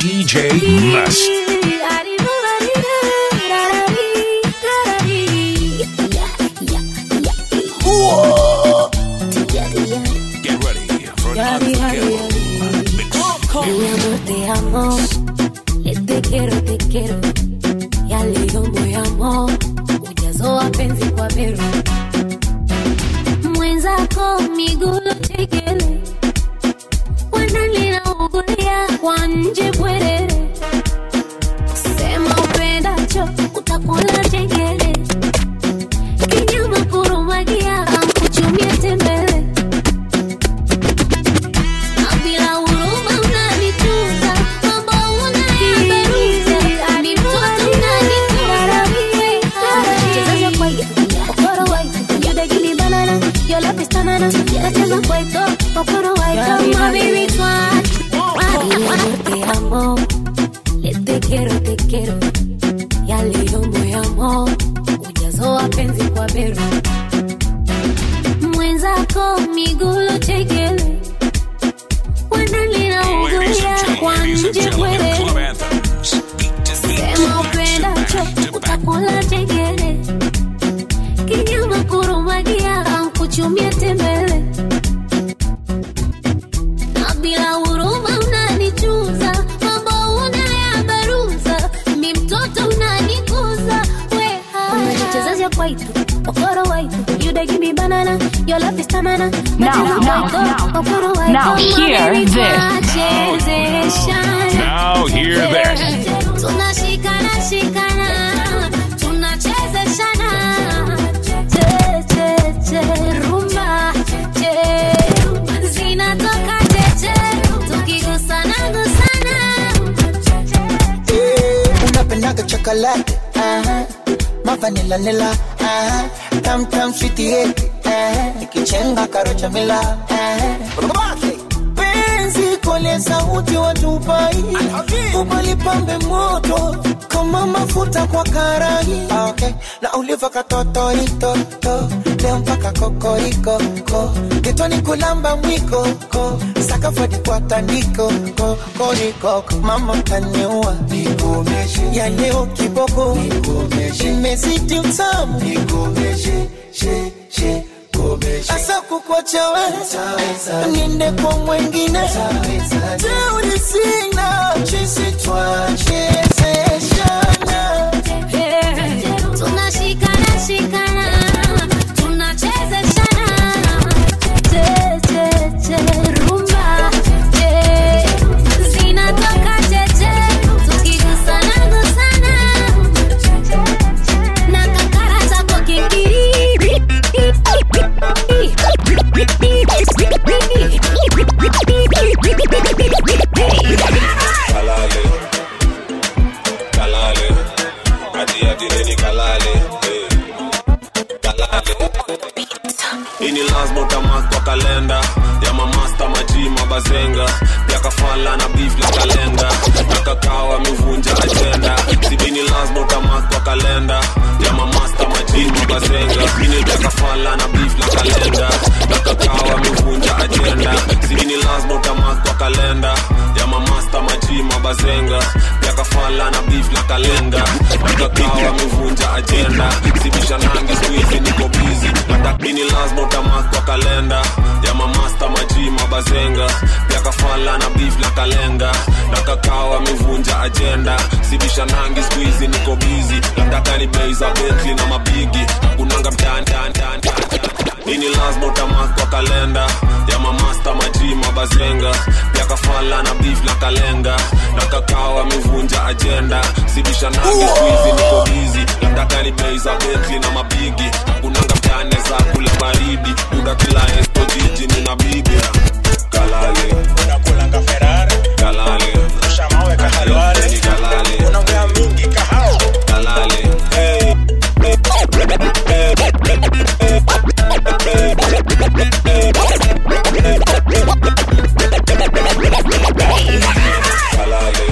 DJ Must. Get ready for an unforgettable mix. Mi amor, te amo. Eh, Te quiero, te quiero. Ya leo moyamo. Ujazo wa penzi kwa bero. Mwenzako miguu tekele. Wanalina ugulia kwa nje bwerere. Sema upendacho utakula chengele. Kinyama kurumagia kuchumia tembele. Na bila huruma unanitunza, mambo unayabaruza. Ni mtoto unanikuza. Nacheza kwaito, okoro waito. You dey give me banana, your love is banana. Nacheza kwaito, okoro waito. My baby twat. Te amo, le te quiero, te quiero. Ya leo moyamo, ujazo wa penzi kwa bero. Mwenzako miguu chekele wanalina ugulia kwa Ladies and nje gentlemen, bwerere. club anthems. Beat to beat, Sema back to upendacho back to back. utakula chengele. Kinyama kurumagia ankuchumia tembele. Na bila huruma unanichuza, mambo unayabaruza. Mi mtoto unanikuza, weha. Unajichezesha kwaito, okoro waito. You dey give me banana, your love is banana. Now, now, now, now hear this. Now hear this. Tunashikana shikana, tunachezeshana. Che che che rumba, che zinatoka cheche, tukigusana gusana. unapendaga chocolate uh-huh. mavanila nila uh-huh. tam tam sweetie uh-huh. ikichenga karocha mila uh-huh. penzi kole sauti watupai ubalipambe moto kama mafuta kwa karai okay. na uliva katotoritoto leo mpaka kokoriko ko getoni kulamba mwiko ko sakafadi kwa tandiko ko koriko mama taniua nikomeshe ya leo kiboko nikomeshe imezidi utamu nikomeshe she she asa kukwacha we niende kwa mwengine teuri sina chisi twachezeshana Tunashikana shikana, tunachezeshana. Che che che rumba, che zinatoka cheche, tukigusana gusana. Na kakara zako kingiri. kalale kalale ati ati neni kalale eh. kalale ini lazima utamark kwa kalenda ya mamasta maji mabazenga pia kafala na beef la kalenga na kakao amevunja ajenda sibini lazima utamark kwa kalenda ya mamasta maji mabazenga ini pia kafala na beef la kalenga na kakao amevunja ajenda sibini lazima utamark kwa kalenda ya mamasta maji mabazenga pia kafala na beef la kalenga na kakao amevunja ajenda sibisha nangi squeeze niko busy lakini lazima utamark kwa kalenda ya mamasta maji mabazenga pia kafala na beef la kalenga na kakao amevunja ajenda sibisha nangi squeeze niko busy nataka ni bei za Bentley na mabigi kunanga mtani tani tani tani ini lazima utamark kwa kalenda ya mamasta maji mabazenga pia kafala na beef la kalenga na kakao amevunja ajenda sibisha nangi squeeze niko busy nataka ni bei za Bentley na mabigi kunanga mtane za kula baridi uda kila esto jiji nina bibi kalale unakulanga ferari kalale ushamawe kahalwale Ni kalale unaongea mingi kahao kalale hey. kalale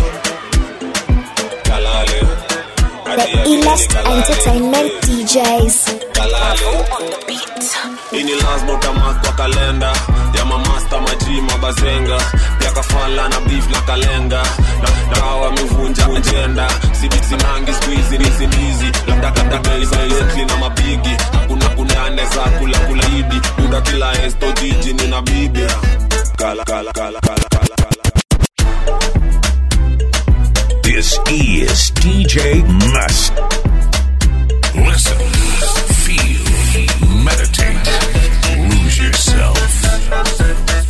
kalale Ati, ati, illest kalale. entertainment DJs. kalale ini lazima mark kwa kalenda ya mamasta maji mabazenga pia kafala na beef na kalenga na dawa amevunja ajenda sibisinangi squeezy nizi nizi labda kadakaizaletli na mabigi hakuna kunane za kula kula idi buda kila esto jiji nina bibi kala kala kala kala kala kala This is DJ Must. Listen, feel, meditate, lose yourself.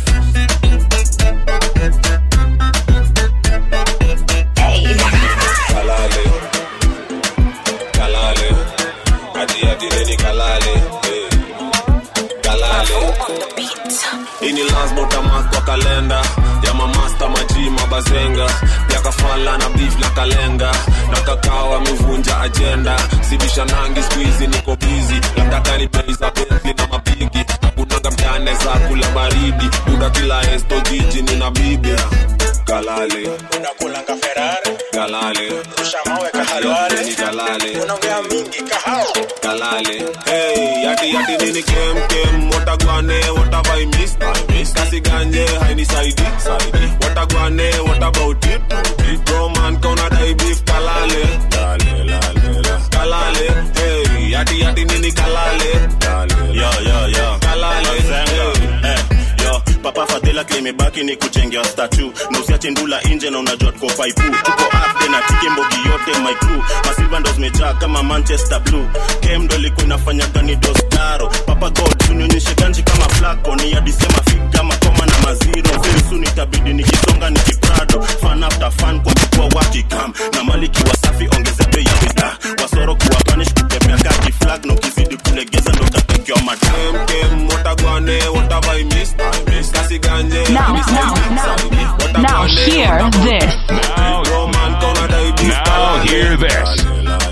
kalale kalale ati ati neni kalale eh. kalale ini lasbotamak kwa kalenda ya mamasta maji mabazenga pia kafala na beef na kalenga na kakao amevunja ajenda sibisha nangi skuizi niko bizi labda kani bei za betli na mapigi hakunanga mtane za kula baridi buda kila esto jiji nina bibi kalale unakulanga ferari kalale ushamawe Yote kahalwale ni kalale unaongea mingi kahao kalale hey yati yati nini kem kem watagwane what have i missed i missed kasi ganje haini saidi saidi watagwane what about it it bro man kona dai beef kalale lale lale la kalale hey yati yati nini kalale lale yo yo yo kalale Mazengo. hey. Eh, yo papa fadhila klimebaki ni kuchengea statu na usiache ndula nje na unajua tuko paipu tuko up na tike mbogi yote my crew masilva ndo zimejaa kama manchester blue kem ndo ilikuwa inafanya gani dostaro papa god unionyeshe ganji kama flako ni adisema fig kama koma na maziro very itabidi nikisonga nikiprado fan after fan kwa kukua wakikam na maliki wasafi ongeza bei ya bidhaa wasoro kuwa panish kutembea kaki flag na ukizidi kulegeza ndo utatekewa madam kem kem watagwane what have i missed i missed kasi ganje Now, haini now, saidi, now. saidi. Now Watagwane, hear what about this. Now, Bro, man, kona dai beef now kalale. hear this.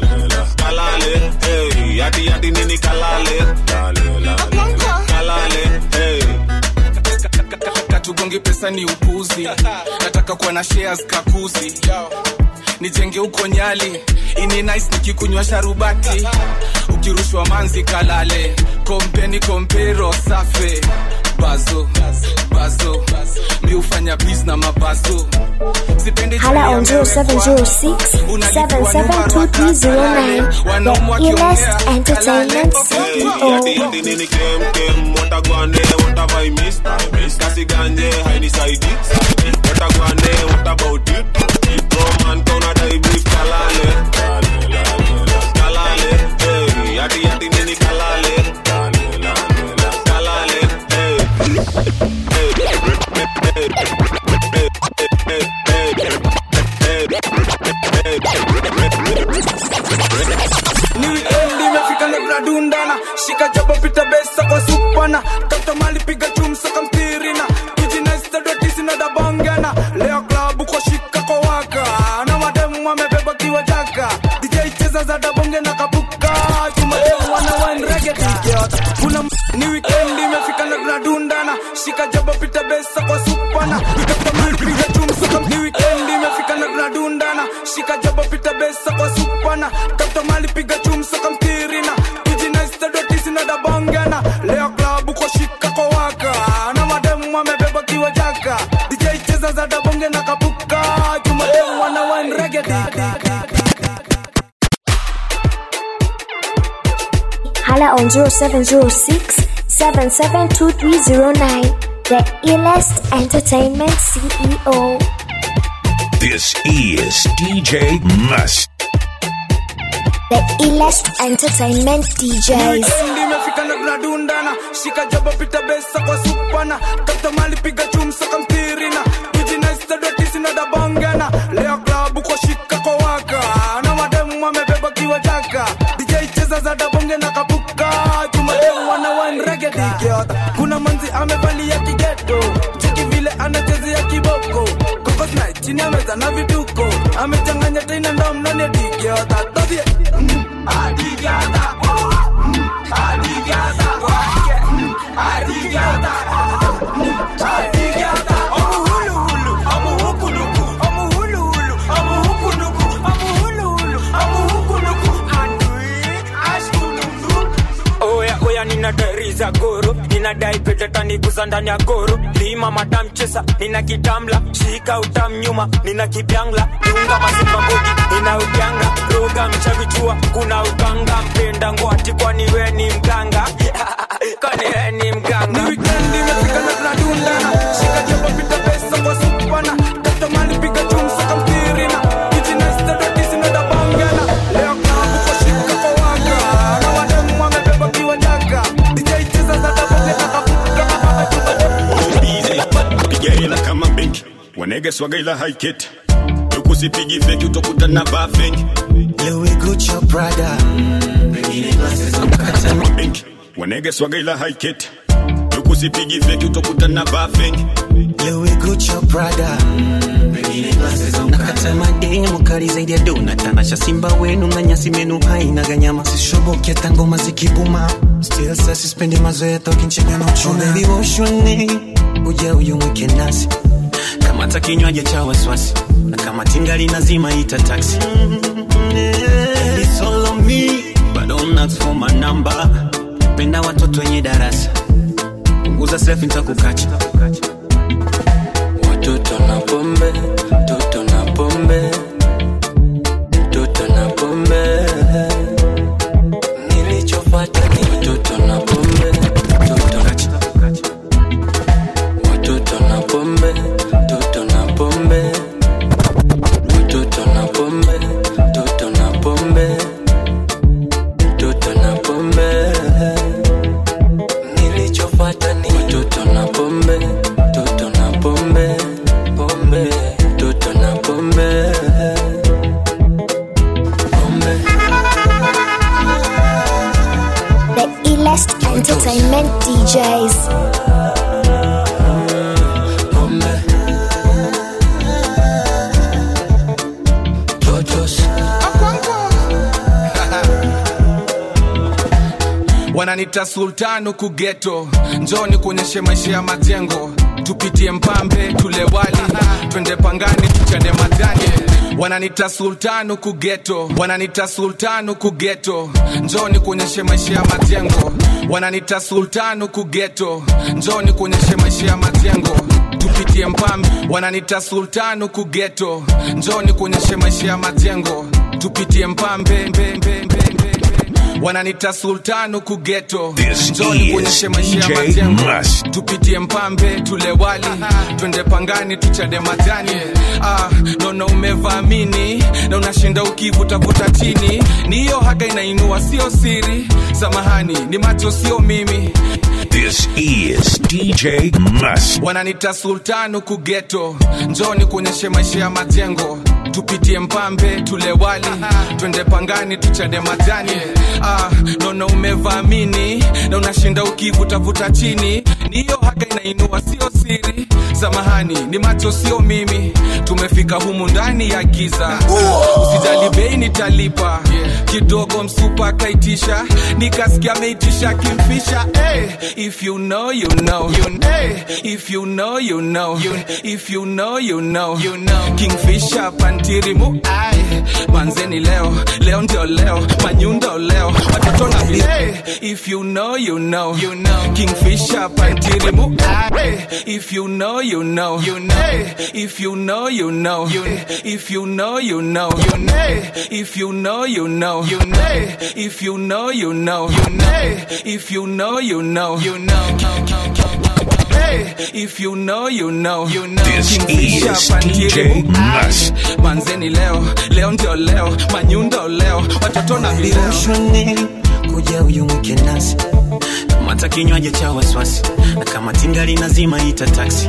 kalale hey yati yati nini kalale kalale hey katugongi pesa ni upuzi nataka kuwa na shares kakuzi nijenge huko nyali ini nice nikikunywa sharubati ukirushwa manzi kalale kompeni kompero safe bazo bazo mi hufanya bis na mabazo sipendi Hala tabia on mbewe 0706 772309. The illest entertainment Hey, CEO. yati yati nini kem kem watagwane what have I missed I missed kasi ganje haini saidi saidi watagwane what about it bro man kona dai beef kalale kalale hey yati yati nini kalale kalale hey ni wikendi imefika na tunadundana shika jabo pita besa kwa supana tafuta mali piga chumsa kamtirina kujinaistadotisi dabangana leo klabu kwa shika kwa waka na mademu wamebeba kiwa jaka dj cheza za dabonge na kapuka chumademu wana wanrege tikiot kuna m- ni wikendi imefika na tunadundana shika jabo pita besa kwa supana tafuta mali piga chumsa kam ni wikendi imefika na tunadundana shika jabo pita besa kwa supana tafuta mali piga chumsa kamtirina kujinaistadotisi dabangana leo klabu kwa shika kwa waka na mademu wamebeba kiwa jaka dj cheza za dabonge na kapuka chumademu wana wanrege tikiot Hala on 0706 772309. The illest entertainment CEO. This is DJ Must. The illest entertainment DJs. Wikendi imefika na tunadundana shika jabo pita besa kwa supana tafuta mali piga chumsa kamtirina kujinaistadotisi na dabangana leo klabu kwa shika kwa waka na mademu wamebeba kiwa jaka dj cheza za dabonge na kapuka chumademu wana wanrege dikiota kuna manzi amevalia kigeto cheki vile anachezea kiboko kokosna chini ameza na vituko amechanganya tena ndo mnane dikiota todhie adigiata oya oya nina dari za goro nina anadai pete taniguza ndani ya goro lima madamchesa nina kitamla shika utam nyuma nina kibyangla dunga masimba mbogi nina udyanga roga mchavichua kuna uganga mpenda ngwati kwani we ni mganga kwani we ni mganga ni wikendi imefika na tunadundana shika jabo pita pesa kwa supana tafuta mali piga chumsa kamtirina kijinaistadodisinadabangana leo klabu kwa shika kwa waga na wademu wamebeba kiwadaga DJ cheza za daboge piga hela kama benki wanege swaga ila haiketi tukusipigi feki utakuta na vaa feki Louis Gucci Prada kama benki wanege swaga ila haiketi tukusipigi feki utakuta na vaa feki Louis Gucci Prada nakata mademu kali zaidi ya dona tanasha simba wenu na nyasi menu haina ganyama sishoboke hata ngoma zikibuma still sasa sispendi mazoea tokinchega na uchuna baby woshoni uja uyumwike nasi kamata kinywaji cha wasiwasi na kama tingali nazima ita taxi It's all on me, but don't ask for my number. Penda watoto wenye darasa punguza selfie nitakukacha Watoto na pombe, toto na pombe, toto na pombe. Nilichofuata ni watoto na pombe, toto watoto na pombe, toto na pombe, watoto na pombe, toto na pombe, toto na pombe. Nilichofuata ni watoto na pombe, toto na pombe, pombe, toto na pombe, pombe. The illest entertainment DJs. wananita sultan huku geto njoni kuonyeshe maisha ya majengo tupitie mpambe tule wali twende pangani tuchane majani wananita sultan huku geto wananita sultan huku geto njoni kuonyeshe maisha ya majengo wananita sultan huku geto njoni kuonyeshe maisha ya majengo tupitie mpambe wananita sultan huku geto njoni kuonyeshe maisha ya majengo tupitie mpambe mbe, mbe, mbe, mbe wananita sultan huku geto This njoni is kuonyeshe maisha ya DJ majengo Must. tupitie mpambe tule wali twende pangani tuchade majani ah, nono umevamini na unashinda ukivutavuta chini ni hiyo haga inainua sio siri samahani ni macho sio mimi This is DJ Must. wananita sultan huku geto njoni kuonyeshe maisha ya majengo tupitie mpambe tule wali twende pangani tuchade majani ah, nono umevamini na unashinda ukivutavuta chini ni hiyo haga inainua sio siri samahani ni macho sio mimi tumefika humu ndani ya giza usijali bei nitalipa kidogo msupa akaitisha nikasikia ameitisha kimfisha hey, if you know you know you hey, if you know you know you if you know you know you know kingfisha pantirimu ai manzeni leo leo ndio leo manyundo leo watoto na hey, if you know you know you know kingfisha pantirimu ai if you know you know you know if you know you know you if you know you know you know if you know you know you know if you know you know you know if you know you know you know if you know you know you know This Kingfisher is pantirimu DJ Must. ai manzeni leo leo ndio leo manyundo leo watoto na vileo Ushoni, kuja uyumwike nasi kamata kinywaji cha wasiwasi na kama tingali nazima ita taxi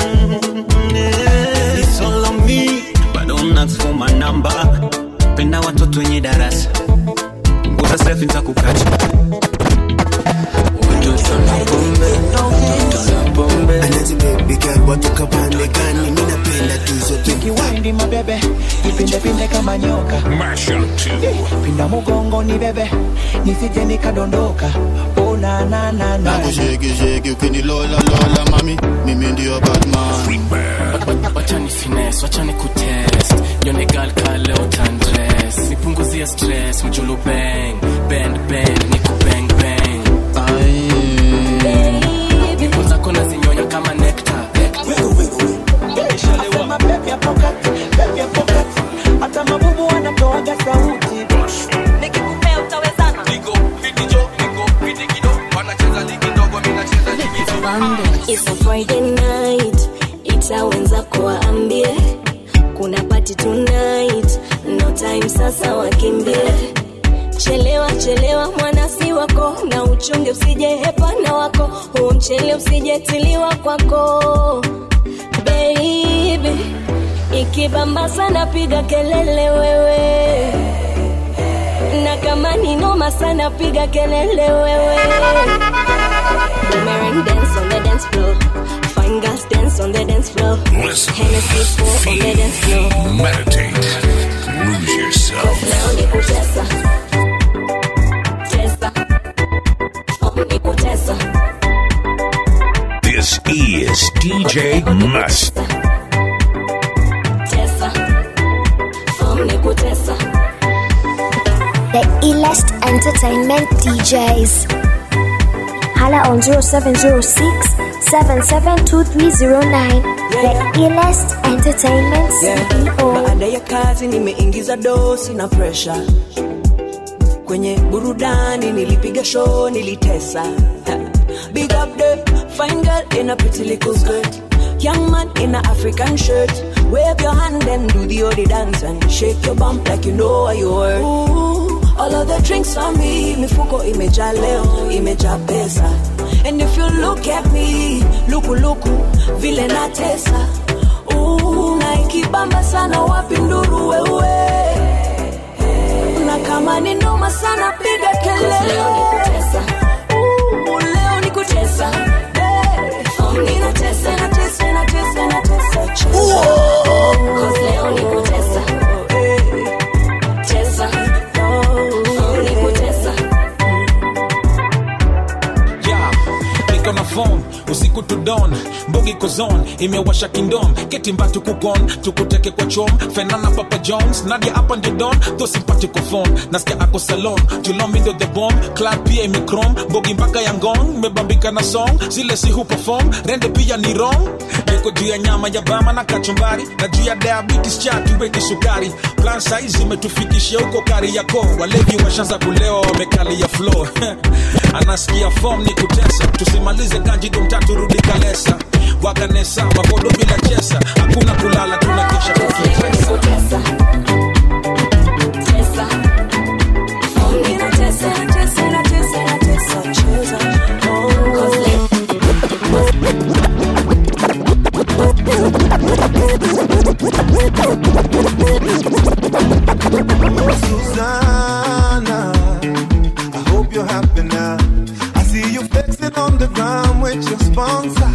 It's all on me, but don't ask for my number. penda watoto wenye darasa punguza selfie nitakukacha Watoto na pombe, watoto na pombe. Anazi baby girl watoka pande gani? Mimi napenda tu zote. kiwindi mabebe nipindepinde kama nyoka Mash up to pinda mugongo ni bebe nisije nikadondoka oh, na, na, na, na. nakusheki sheki ukinilola lola mami mimi ndio batman wachani fines wachani kutest yone gal kale utandres nipunguzie stress mjulu bang bend bend niku bang bang It's a Friday night, ita wenzako waambie kuna party tonight, no time sasa wakimbie. Chelewa chelewa mwanasi wako, na uchunge usije hepana wako, huu mchele usijetiliwa kwako baby. Ikibamba sana piga kelele wewe, na kama ni noma sana piga kelele wewe. Boomerang dance on the dance floor. Fine girls dance on the dance floor. Listen, Hennessy pour on the dance floor. meditate, lose yourself. Leo ni kutesa. Tesa. Oh, ni kutesa. This is DJ Must. Tesa. Oh, ni kutesa. The illest entertainment DJs. Hala on 0706 772309. The illest entertainment CEO. baada ya kazi nimeingiza dosi na presha kwenye burudani nilipiga show nilitesa Ha. big up the fine girl in a pretty little skirt young man in a african shirt wave your hand and do the odi dance and shake your bump like you know what you were Ooh, all of the drinks on me mifuko imejaa leo imejaa pesa and if you look at me lukuluku vile natesa Ooh, na ikibamba sana wapi nduru wewe na kama ni noma sana piga kelele Leo ni kutesa. Ooh, leo ni kutesa Hey, ninatesa natesa natesa natesa chesa. Cause leo ni kutesa. Tesa. Oh, ni kutesa. yeah. niko na phone usiku to dawn mbogi kozon imewasha kingdom ketimbatu kukon tukuteke kwa chom fenana papa jones nadia hapa ndio don tho simpatiko phone nasikia ako salon julomindo the bomb club pia imikrom mbogi mpaka ya ngong mebambika na song zile si hu perform rende pia ni wrong niko juu ya nyama ya bama na kachumbari na juu ya diabetes chatu weki sukari plan size imetufikishia huko kari yako walevi washanza kulewa wamekali ya flow anasikia form ni kutesa tusimalize kanjido mtatu rudi kalesa wakanesa wakodo bila chesa hakuna kulala tunakesha tukitesa Tesa. Oh, ninatesa, natesa, natesa, natesa, chesa. Cause leo Susanna, I hope you're happy now. I see you flexing on the ground with your sponsor.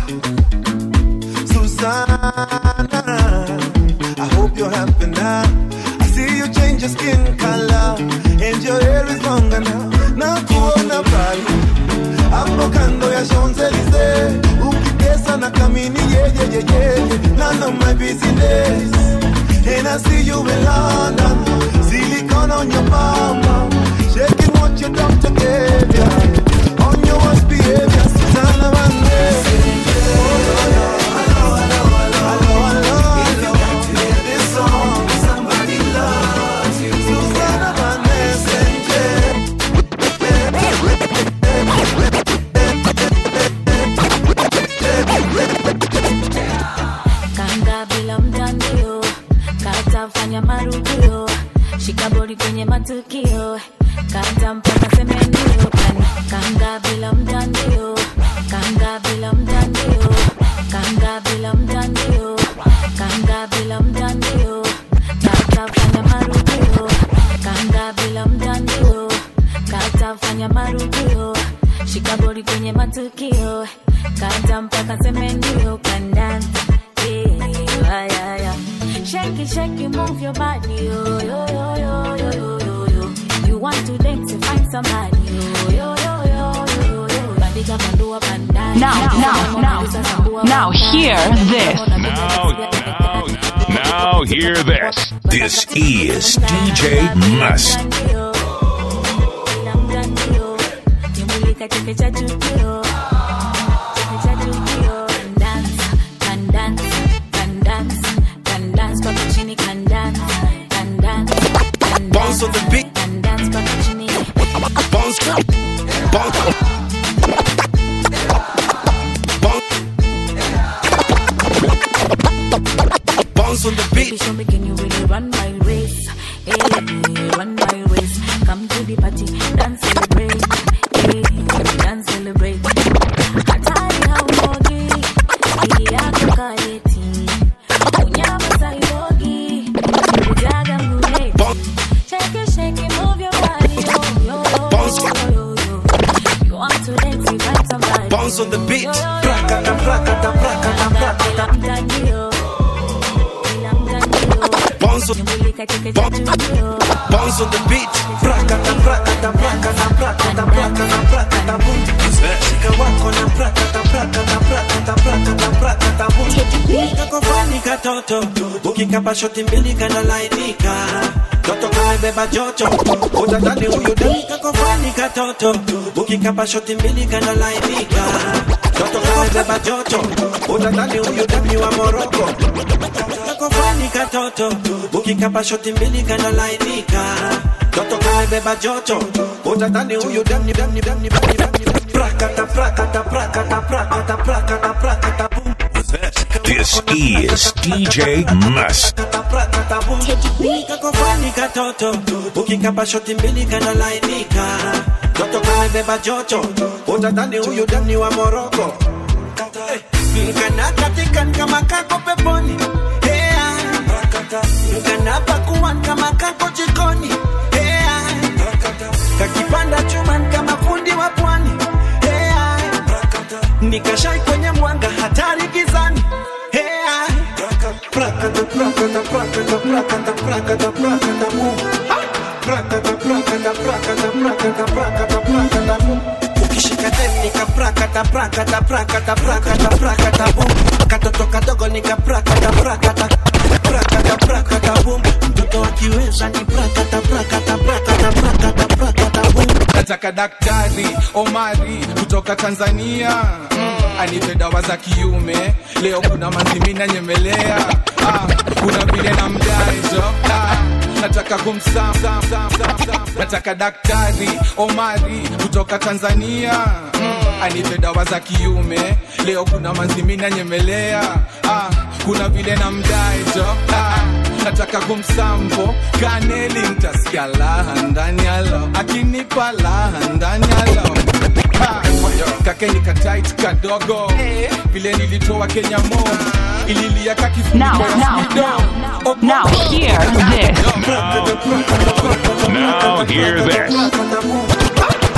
Susanna, I hope you're happy now. I see you change your skin color and your hair is longer now. Na kuona pale hapo kando ya Champs-Elysees ukitesa na kamini yeah, yeah, yeah, yeah. None of my business. And I see you in London, silicone on your mama, shaking what your doctor gave ya. On your worst behavior, Susanna Vande. kanga bila mtandio katafanya marudio shikabori kwenye matukio kata mpaka semenio Kan- kanga bila mtandio kanga bila mtandio kanga bila mtandio kanga bila mtandio katafanya marudio kanga bila mtandio katafanya marudio shikabori kwenye matukio kata mpaka semenio kandanda yeah, yeah, yeah. Shake it, shake it, move your body, yo, yo, yo, yo, yo, yo, yo, yo. You want to dance and find somebody, yo, yo, yo, yo, yo, yo. Bandika bandua bandai. Now, now, now, now hear this. Now, now, now hear this. This is DJ Must. Nimulika cheke cha tukio. Cheke cha tukio. Can dance, can dance, can dance, can dance mpaka chini, can dance, can dance, can Bounce on the beat. can dance mpaka chini. Bounce, bounce, Bounce on the beat. Baby, show me can you really run my race? Hey, run my race. Come to the party, dance celebrate. Hey, dance celebrate. Hatari hauogi, hii yako kaleti. Unyama saibogi, ujaga mguleti. Shake it, shake it, move your body, yo, yo, yo, yo, yo. You want to dance, invite somebody. Bounce on the beat. Prakata, prakata, prakata, prakata. Mtandio. Bounce on, bounce on the beat. Prakata, prakata, prakata, prakata, prakata, prakata, boom. Shika wako na prakata, prakata, prakata, prakata, prakata, boom. Kako fani katoto, ukikapa shoti mbili kanalainika. Toto kamebeba joto, utadhani huyu dai kako fani katoto, ukikapa shoti mbili kanalainika. Toto kamebeba joto, utadhani huyu dami wa Moroko. Kako fani katoto, ukikapa shoti mbili kanalainika. Toto kamebeba joto, utadhani huyu dami dami dami dami dami. Prakata prakata prakata prakata prakata prakata boom. This is DJ Must. Kako fani katoto, ukikapa shoti mbili kanalainika. Toto kamebeba joto, utadhani huyu dami wa Moroko. Kana katikan kama kako peponi. Hea. Kana pakuan kama kako jikoni. Hea. Kakipanda chuman kama fundi wa pwani. Hea. Nikashai kwenye mwanga hatari gizani. Hea. Prakata, prakata, prakata, prakata, prakata, prakata, boom. Prakata, prakata, prakata, prakata, prakata, prakata, boom. Ukishika dem nika prakata, prakata, prakata, prakata, prakata, boom. Katoto kadogo nika prakata, prakata, prakata, prakata, boom. Mtoto akiweza ni prakata, prakata, prakata, prakata, prakata, boom. nataka daktari omari kutoka tanzania mm, anipe dawa za kiume leo kuna manzimina nyemelea ah, kuna vile na mdaejo ah, nataka kumsam sam, sam, sam, sam. nataka daktari omari kutoka tanzania mm, anipe dawa za kiume leo kuna manzimina nyemelea ah, kuna vile na mdaejo ah, nataka kumsampo kaneli ntasikia laha ndani yalo akinipa laha ndani yalo Ha, kakeni katait kadogo vile nilitoa kenya mo ililia Now, now, now, hear this. Now hear this.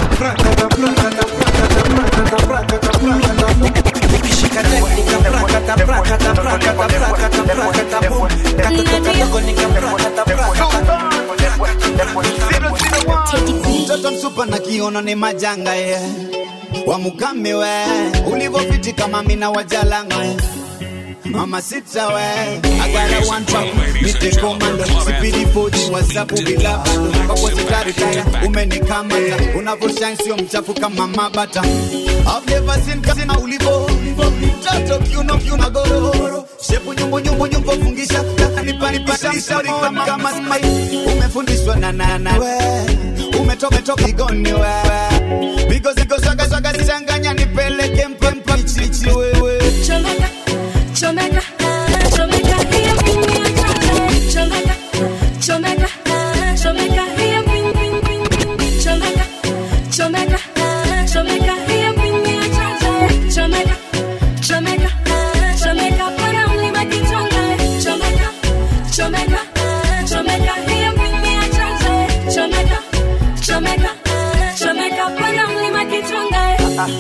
mtoto msupa na kiono ni majanga ye wamukame we ulivofiti kama mina wajalanga ye mama sita we agara one top mite komando sipidi foji wasapu bila bando kakozitaritaya umenikamata unavoshine sio mchafu kama mabata I've never seen kasina ulivo mtoto kiuno kiuno goro shepu nyumbu nyumbu nyumbu fungisha nipanipanisha kama kama smai umefundishwa na nana we umetoka toka igoni we bigo zigo swaga swaga zichanganya nipeleke mpempa chichi wewe Chomeka, chomeka, chomeka, hiyo ping ya chacha. Chomeka, chomeka, chomeka, hiyo ping, ping, ping, ping. Chomeka, chomeka, chomeka, hiyo ping ya chacha. Chomeka, chomeka, chomeka, pana mlima kichonga. Chomeka, chomeka, chomeka, hiyo ping ya chacha. Chomeka, chomeka, chomeka, pana mlima kichonga.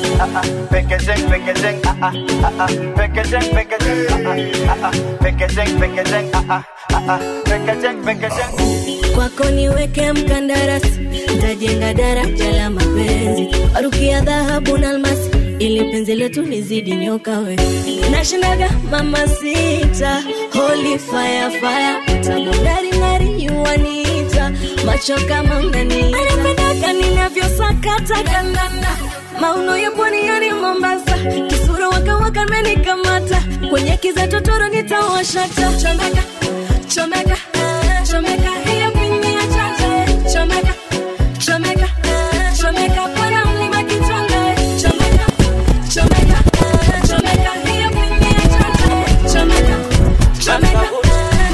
Packaging, packaging, ah ah ah ah, packaging, packaging, ah ah ah ah, packaging, packaging, ah ah ah ah, packaging, packaging. kwako niweke mkandarasi ntajenga daraja la mapenzi warukia dhahabu na almasi ili penzi letu lizidi nyoka we nashindaga mama sita holy fire fire tamudaringari yuwanita macho kama unaniita anapendaga ninavyosakata kandanda mauno ya pwani yani mombasa kisura wakawaka menikamata kwenye kiza totoro nitawashata chomeka chomeka chomeka hiyo pini ya chacha chomeka chomeka chomeka pana mlima kichonga chomeka chomeka chomeka hiyo pini ya chacha chomeka chomeka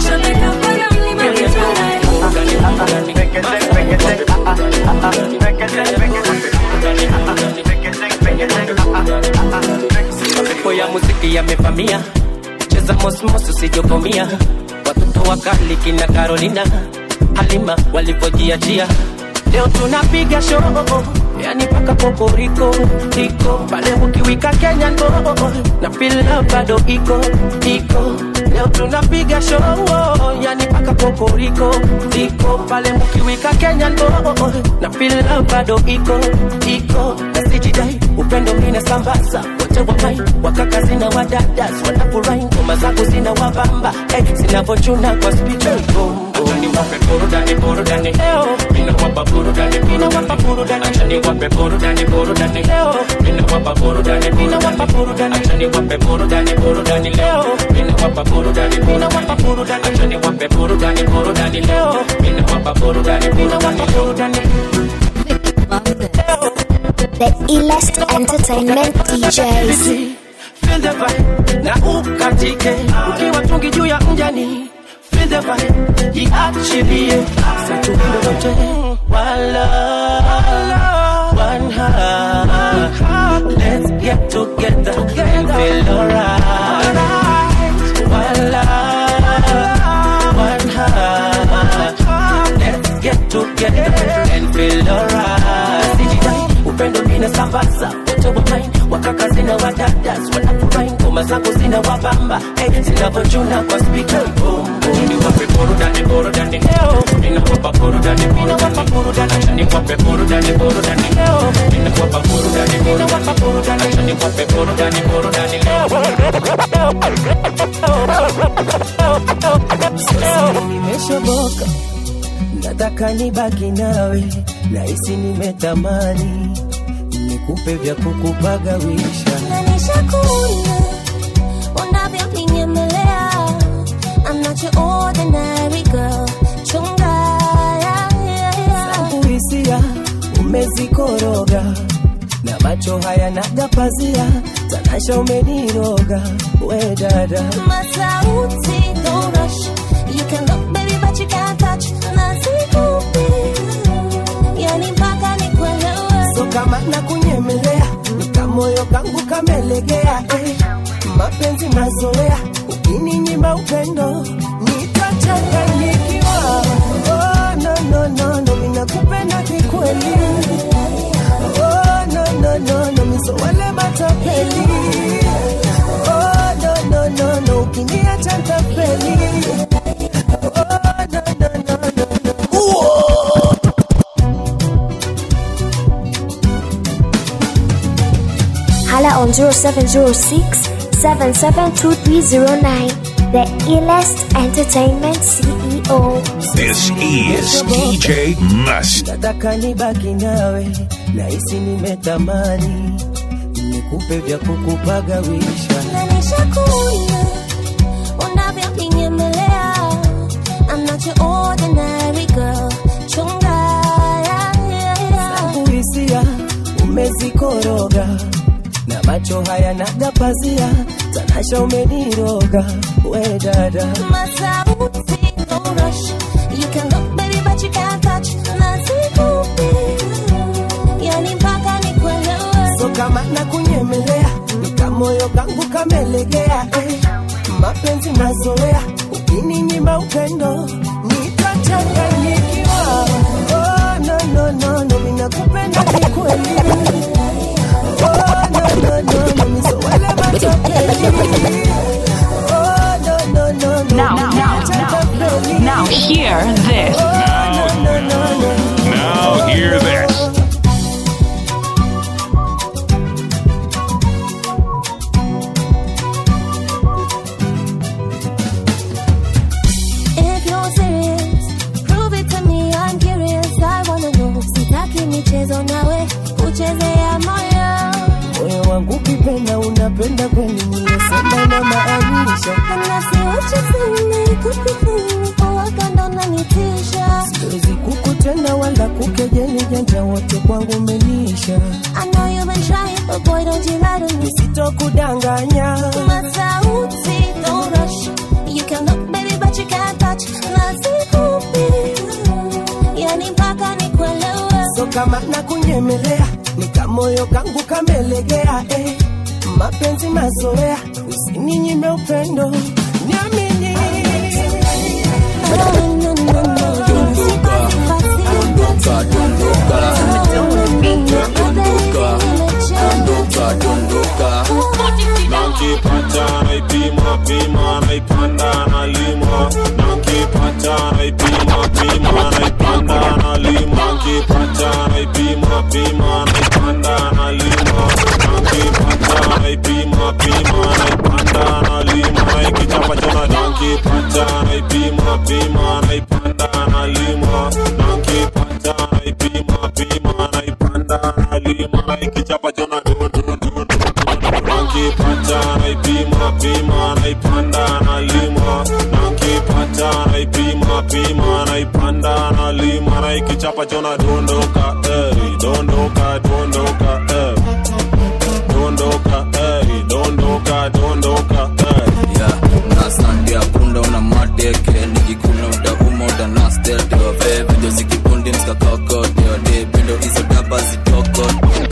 muziki yamevamia cheza mosmos usijokomia watoto wakali kina carolina halima walivyojiachia leo tunapiga show yani paka poporiko iko pale ukiwika kenya ndo na fila bado iko iko leo tunapiga show yani paka poporiko iko pale mkiwika kenya ndo na fila bado iko iko na sijidai upendo mina sambaza wote wamai wakaka zina wadadas wanafurahi ngoma zangu zina wabamba hey, zinavochuna kwa spika Achani wape burudani burudani leo mina wapa burudani mina wapa burudani achani wape burudani burudani leo mina wapa burudani mina wapa burudani achani wape burudani burudani leo mina wapa burudani mina wapa burudani achani wape burudani burudani leo mina wapa burudani mina wapa burudani The illest entertainment DJs. feel the vibe na ukatike ukiwa tungi juu ya mjani feel the vibe jiachilie satundo lote wala one heart let's get together and feel alright wala one heart let's get together and feel alright sijidai upendo mina sambaza wote wamain wakaka zina wadadas wanafurahi ngoma zangu zina wabamba hey, zinavochuna kwa spika ni wape burudani burudani leo nina wapa burudani nina wapa burudani acha ni wape burudani burudani leo nina wapa burudani nina wapa burudani acha ni wape burudani burudani leo nimeshoboka nataka nibaki nawe nahisi nimetamani nikupe vya kukupagawisha Nanishakuona unavyoninyemea. I'm not your ordinary girl. Chunga, yeah, yeah, yeah. kuhisia umezikoroga na macho haya nagapazia tanasha umeniroga we dada Masauti, don't rush. You can look, baby, but you can't touch. Nasikupi, yani mpaka nikuelewe. so kama na kunyemelea nikamoyo kangu kamelegea eh. mapenzi mazoea ukininyima upendo nitachanganyikiwa oh, no, no, no, no, minakupenda kikweli oh, no, no, no, no, miso wale matapeli oh, no, no, no, no, ukiniacha ntapeli oh, no, no, no, no, no. Hala on 0706 772309. The illest entertainment CEO. This is DJ Must. nataka nibaki nawe nahisi nimetamani nikupe vya kukupagawisha Nanishakuona unavyoninyemea. I'm not your ordinary girl. Chunga, yeah, yeah, yeah. kuhisia umezikoroga na macho haya nagapazia tanasha umeniroga we dada Masauti, don't rush. You can look, baby, but you can't touch. Nasikupi, yani mpaka nikuelewe. so kama na kunyemelea nikamoyo kangu kamelegea eh. mapenzi mazoea ukininyima upendo nitachanganyikiwa oh, no, no, no, no, minakupenda kikweli oh, no, no, no, no, miso wale matapeli oh, no, no, no, no, Now, now, now, now hear this. Now hear this. If you're serious, prove it to me. I'm curious. I wanna know. Sitaki michezo nawe kuchezea moyo. moyo wangu ukipenda unapenda kweli niyesema na maanisha And I see what you see me, could be feeling. Oh, I can't unanitisha. siwezi kukutenda wala kukejeli janja wote kwangu menisha I know you've been trying, but boy, don't you lie to me. sitokudanganya Masauti, don't rush. You can look, baby, but you can't touch. Nasikupi, yani mpaka nikuelewe. so kama na kunyemelea nikamoyo kangu kamelegea eh. mapenzi mazoea usininyime upendo niamini Dondoka, dondoka, dondoka, dondoka, dondoka. Nankipata naipima pima naipanda nalima Nankipata naipima pima naipanda nalima Nankipata naipima pima naipanda nalima Nankipata naipima pima naipanda nalima Naikichapa chona Nankipata naipima pima naipanda nalima Nankipata naipima pima naipanda nalima Naikichapa chona Nankipata naipima pima naipanda nalima Nankipata naipima pima naipanda nalima Naikichapa chona dondoka eh dondoka dondoka eh dondoka eh dondoka dondoka eh Yeah, nasandia punda una mateke nikikuna utauma utanastete wave video zikipundi mskakakote wade pendo hizo daba zitoko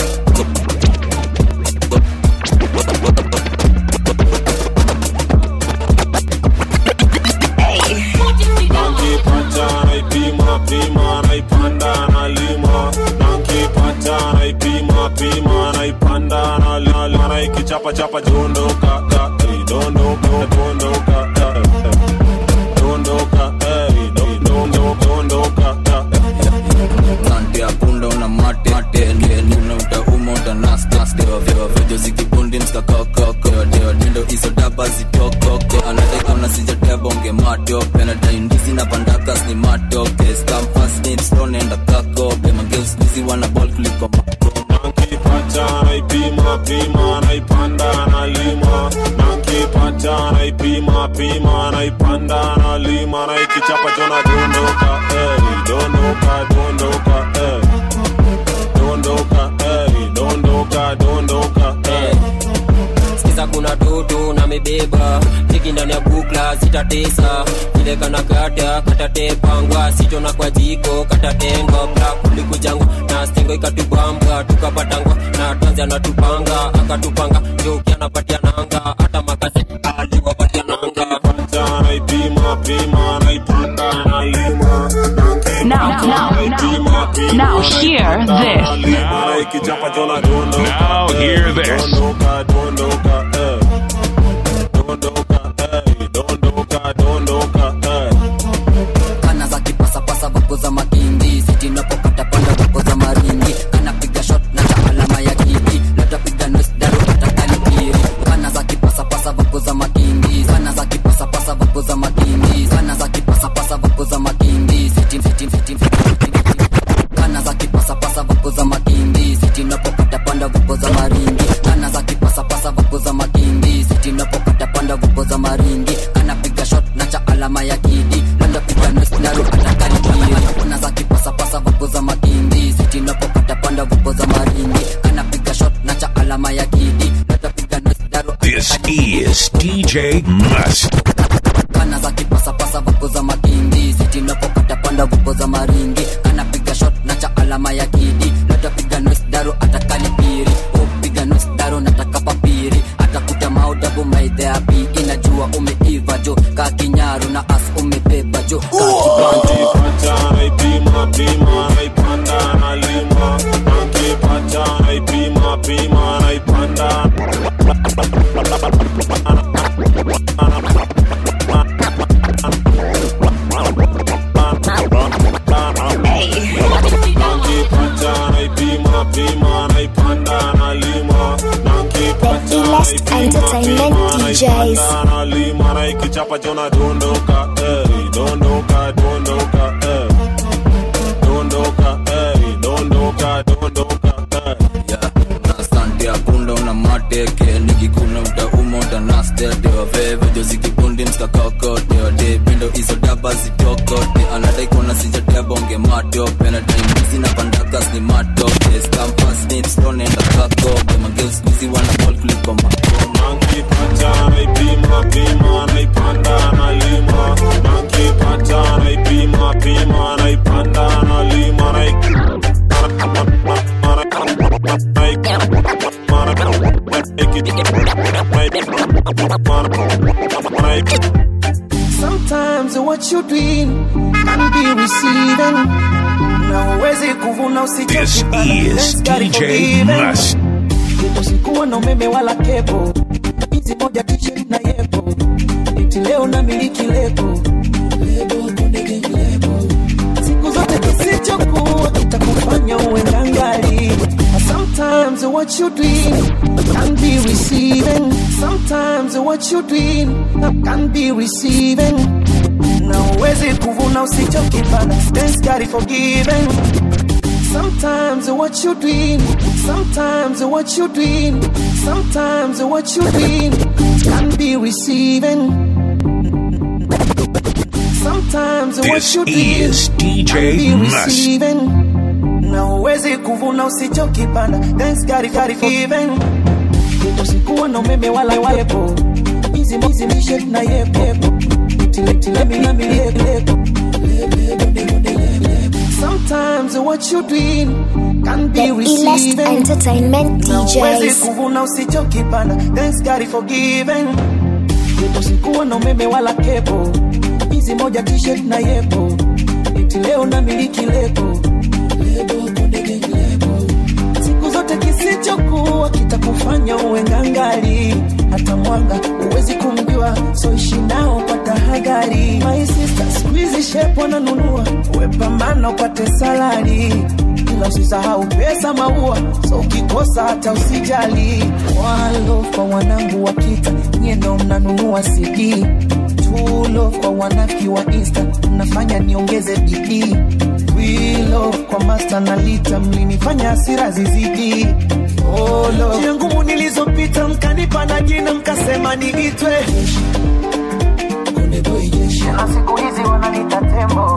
Nankipata naipima pima naipanda nalima Nankipata naipima pima naipanda nalima Naikichapa chapa dondoka eh dondoka dondoka eh dondoka eh dondoka dondoka sandia punda una mate mate nikikuna utauma utanastete wave video zikipundi mskakakote wade wadendo hizo daba zitokoko anadai ona sijatebonge matope nadai ndizi na pandakas ni matoke skampas nipstonenda kakope mageuskizi wana bol kuliko Nankipata naipima pima naipanda nalima Nankipata naipima pima naipanda nalima Naikichapa chona dondoka eh dondoka dondoka eh dondoka eh dondoka dondoka eh sikiza kuna toto na mebeba tiki ndani ya bukla zitatesa vile kana kata katatepangwa sichona kwa jiko katatengwa bra kulikujangwa na stingo ikatubamba tukapatangwa na tanzi anatupanga akatupanga joki anapatia nanga hata makasi aliwapatia nanga Nankipata naipima pima naipanda nalima Now, now, now, now hear this. Naikichapa chona dondoka Now hear this. dondoka dondoka eh dondoka eh dondoka dondoka eh kana za kipasapasa vako za makindi sitinapokata panda vako za maringi anapiga shot na cha alama ya kidi natapiga nosdaru atakalipiri kana za kipasapasa vako za makindi kana za kipasapasa vako za makindi kana za kipasapasa vako za makindi sitim sitim sitim kana za kipasapasa vako za makindi sitinapokata panda vako za maringi kana za kipasapasa vako za makindi sitinapokata panda vako za maringi anapiga shot na cha alama ya kidi natapiga nosdaru atakalipiri kana za kipasapasa vako za makindi sitinapokata panda vako za maringi anapiga shot na cha alama ya kidi natapiga nosdaru This is DJ Must. kana za kipasapasa vako za makindi sitinapokata panda vako za maringi anapiga shot na cha alama ya kidi natapiga nosdaru atakalipiri upiga nosdaru nataka papiri atakuta maudabu maidheapi inajua umeiva jo kakinyaru na as umebeba jo kakibantu Nankipata naipima pima naipanda nalima Nankipata naipima pima naipanda Nankipata naipima pima naipanda nalima Nankipata Best entertainment DJs. nalima naikichapa chona dondoka eh dondoka dondoka eh dondoka eh dondoka dondoka eh nasandia punda una mateke nikikuna utauma utanastete wavevejo zikipundi mskakakote wade pindo hizo daba zitokote anadai kona sijatebonge matope nadai ndizi na pandakas ni matope skampas nipstonenda kakope mageuskizi wana bol kuliko makoma Nankipata naipima pima naipanda nalima Nankipata naipima pima naipanda nalima naik Sometimes what you doing can be receiving. Na uwezi kuvuna This is DJ Must. Usikuwa na umeme wala kepo, hizi moja t-shirt na yepo, eti leo na miliki lebo lebo konde gang lebo. Siku zote kisichokuwa kitakufanya uwe ngangali. Sometimes what you doing can be receiving. Sometimes what you doing can be receiving. Na uwezi kuvuna usichokipanda. Thanks God for giving. Sometimes what you doing, sometimes what you doing, sometimes what you doing can be receiving. Sometimes what This you doing is DJ can be Must. receiving. Na uwezi kuvuna usichokipanda. Thanks God for giving. Usikuwa na umeme wala wepo, hizi hizi t-shirt na yepo yepo, tile tile mina mi lebo lebo Sometimes what you doing can be The illest receiving. entertainment Na uwezi DJs. kuvuna usichokipanda. Thanks God for giving. Usikuwa na umeme wala kepo, hizi moja t-shirt na yepo, eti leo na miliki lebo lebo konde gang lebo. Siku zote kisichokuwa kitakufanya uwe ngangali, hata mwanga uwezi kumjua, so ishi nao kwa tahadhari. My sister, siku hizi shepu wananunua, uwe pambana upate salari ila usisahau pesa maua, so ukikosa hata usijali. Walo kwa wanangu wa kita, nyie ndo mnanunua CD. Tulo kwa wanaki wa Insta, mnafanya niongeze bidii. Wilo kwa master na lita, mlinifanya hasira zizidi. Olo njia ngumu nilizopita, mkanipa na jina, mkasema niitwe Konde boy jeshi, na siku hizi wananiita tembo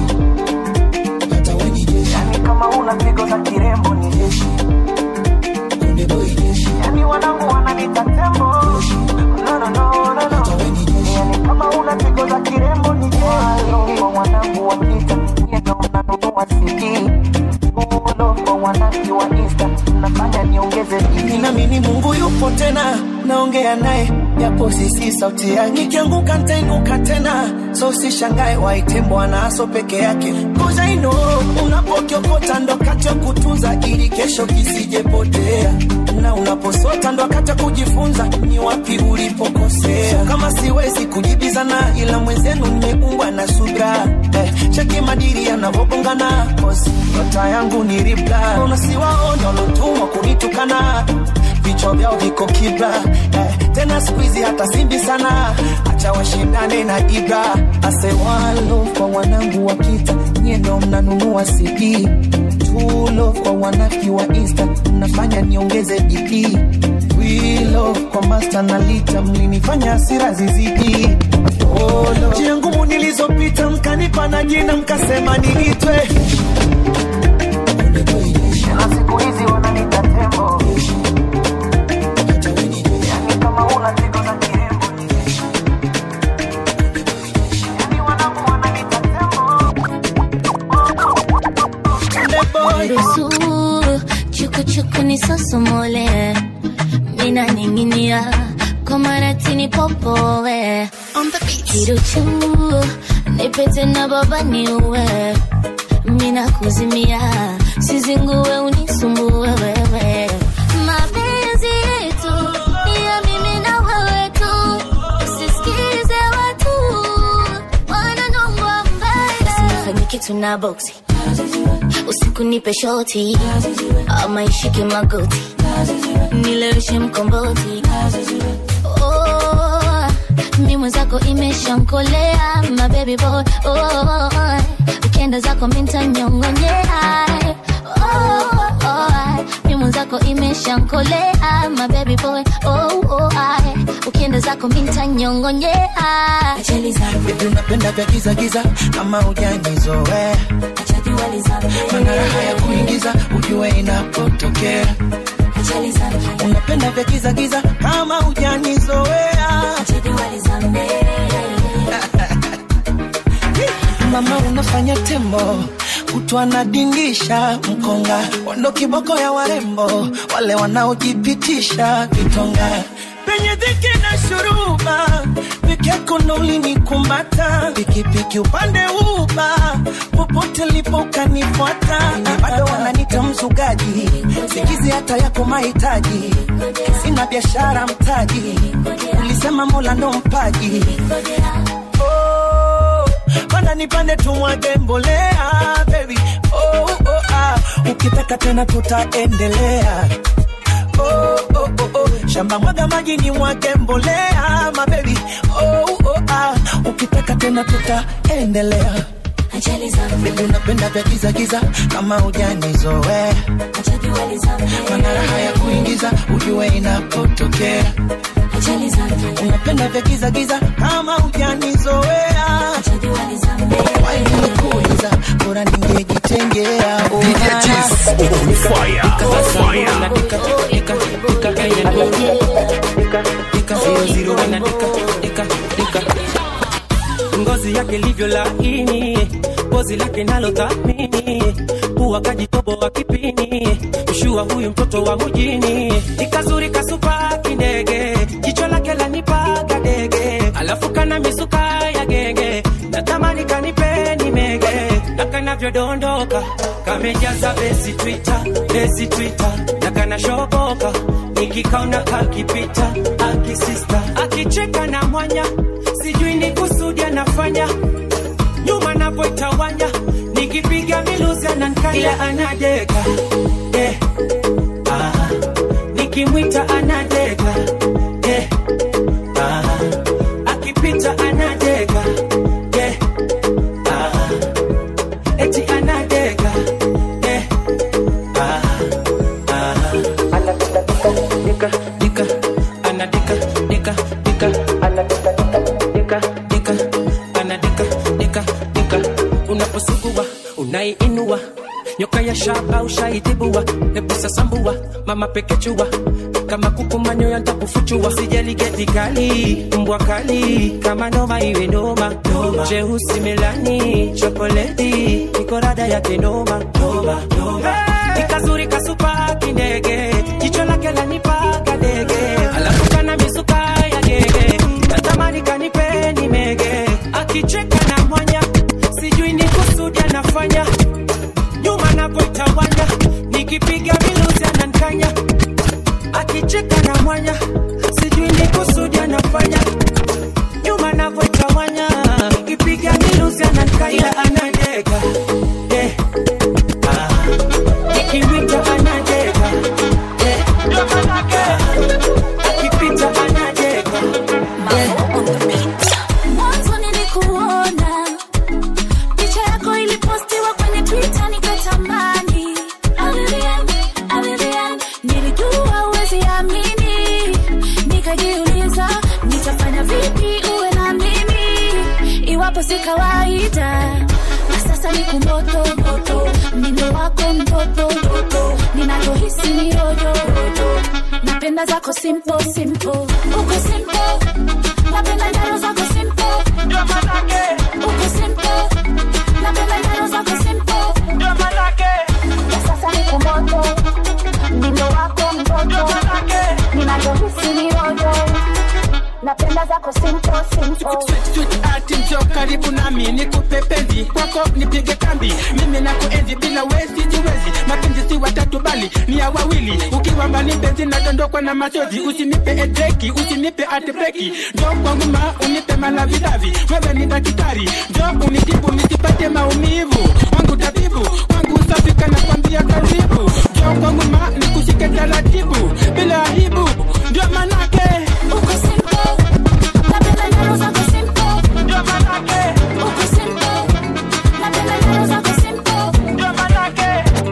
yani kama una pigo za kirembo ni jeshi Konde boy jeshi yani wanangu wananiita tembo no no no no no yani kama una pigo za kirembo ni jeshi Walo kwa wanangu wa kita nyie ndo mnanunua CD Ulo kwa wanangu wa Insta mnafanya niongeze bidii Ninaamini Mungu yupo tena naongea naye japo sisi sauti yake nikianguka nitainuka tena so usishangae waite bwana aso peke yake cause I know unapokiokota ndo kati ya kutunza ili kesho kisijepotea na unaposota ndo wakati wa kujifunza ni wapi ulipokosea kama siwezi kujibizana ila mwenzenu nimeumbwa na subra eh, cheki madiri yanavyogongana cause nyota yangu ni ribla unasiwaona walotumwa kunitukana vichwa vyao viko kibla eh, tena siku hizi hata simbi sana acha washindane na ibra asewalo kwa wanangu wa kita nyie ndo mnanunua cd tulo kwa wanaki wa insta mnafanya niongeze bidii wilo kwa master na lita mlinifanya hasira zizidi Olo. njia ngumu nilizopita mkanipa na jina mkasema niitwe na siku hizi wananiita tembo Yani kama una pigo za kirembo ni jeshi. Yani wanangu wananiita Ruhusu chukuchuku nisosomole, mina ninginia kwa maratini popowe kiruchu nipete na baba niuwe, mina kuzimia sizinguwe unisumbue wewe mapenzi yetu ni ya mimi na wewe tu, usisikize watu wananongwa mbaya, usifanye kitu na boksi usiku nipe shoti ama ishike magoti nileweshe mkomboti oh, mi mwenzako imeshankolea my baby boy oh, ukienda zako mintanyongonyea oh, oh, mi mwenzako imeshankolea my baby boy oh, oh, ukienda zako mintanyongonyea Baby unapenda vya giza giza kama hujanizoea mana raha ya kuingiza ujue inapotokea unapenda vya giza giza kama hujanizoea mama unafanya tembo kutwa nadindisha mkonga wando kiboko ya warembo wale wanaojipitisha vitonga kwenye dhiki na shuruba peke yako ndo ulinikumata pikipiki upande uba popote lipo ukanifuata bado wananita mzugaji sikizi hata yako mahitaji sina biashara mtaji ulisema mola ndo mpaji oh, mana nipande tumwage mbolea baby oh, oh, ah. ukitaka tena tutaendelea oh, oh, oh, oh. shamba mwaga maji ni mwage mbolea mabebi oh, oh, ah. ukitaka tena tutaendelea Baby unapenda vya giza giza kama ujanizoea mana raha ya kuingiza ujue inapotokea unapenda vya giza giza kama ujanizoea wainikuuliza bora ningejitengea oh, ngozi yake livyo laini pozi lake nalo thamini huwa kajitobo wa kipini mshua huyu mtoto wa mjini ikazuri kasupa kindege jicho lake lanipaga dege alafu kana misuka ya genge natamani kanipeni mege na kanavyodondoka kamejaza besi twita besi twita na kanashoboka nikikaona kakipita akisista akicheka na mwanya sijui ni kusudi anafanya nyuma napoitawanya nikipiga miluzi anankaya anadeka eh, ah, nikimwita anadeka eh, ah, akipita anadeka eh, ah, eti anadeka eh, ah, ah. Anadeka, dika, dika, anadeka, dika, dika, anadeka, dika, dika, anadeka, dika, dika. Unaposugua unaiinua nyoka ya shaba ushaitibua, hebu sasambua mama pekechua kama kuku manyoya ntakufuchua, sijali geti kali mbwa kali kama noma iwe noma, jeusi melani chokoleti niko rada yake noma noma noma ikazuri kasupa kindege jicho lake lanipaga dege alafu kana misuka ya gege natamani kanipeni mege akicheka na mwanya sijui ni kusudi anafanya nyuma napoitawanya nikipiga miluzi anankanya akicheka na mwanya sijui ni kusudi anafanya nyuma napoitawanya nikipiga miluzi anankanya anadeka eh, ah, nikimwita anadeka eh, ah, akipita anadeka Mwanzo nilikuona picha yako ilipostiwa kwenye Twitter nikatamani. Alilian, alilian, nilijua huwezi amini, nikajiuliza nitafanya vipi uwe na mimi iwapo si kawaida. Na sasa niko moto moto, mdindo wako mtoto mtoto, ninavyohisi ni rojo rojo, napenda zako simple simple, uko simple napenda njaro zako simple ndio manake uko simple napenda njaro zako simple ndio manake na sasa niko moto mdindo wako mtoto ndio manake ninavyohisi ni rojo napenda zako simple simple Sweet ati njo karibu nami nikupe penzi kwako nipige kambi mimi nakuenzi bila wezi jiwezi mapenzi si watatu bali ni ya wawili ukiwa mbali penzi nadondokwa na machozi usinipe edreki usinipe atbreki njo kwangu ma unipe malavidavi wewe ni daktari njo unitibu nisipate maumivu wangu tabibu wangu usafika na kwambia karibu njo kwangu ma nikushike taratibu bila aibu ndio manake uko simple napenda njaro zako simple ndio manake uko simple napenda njaro zako simple ndio manake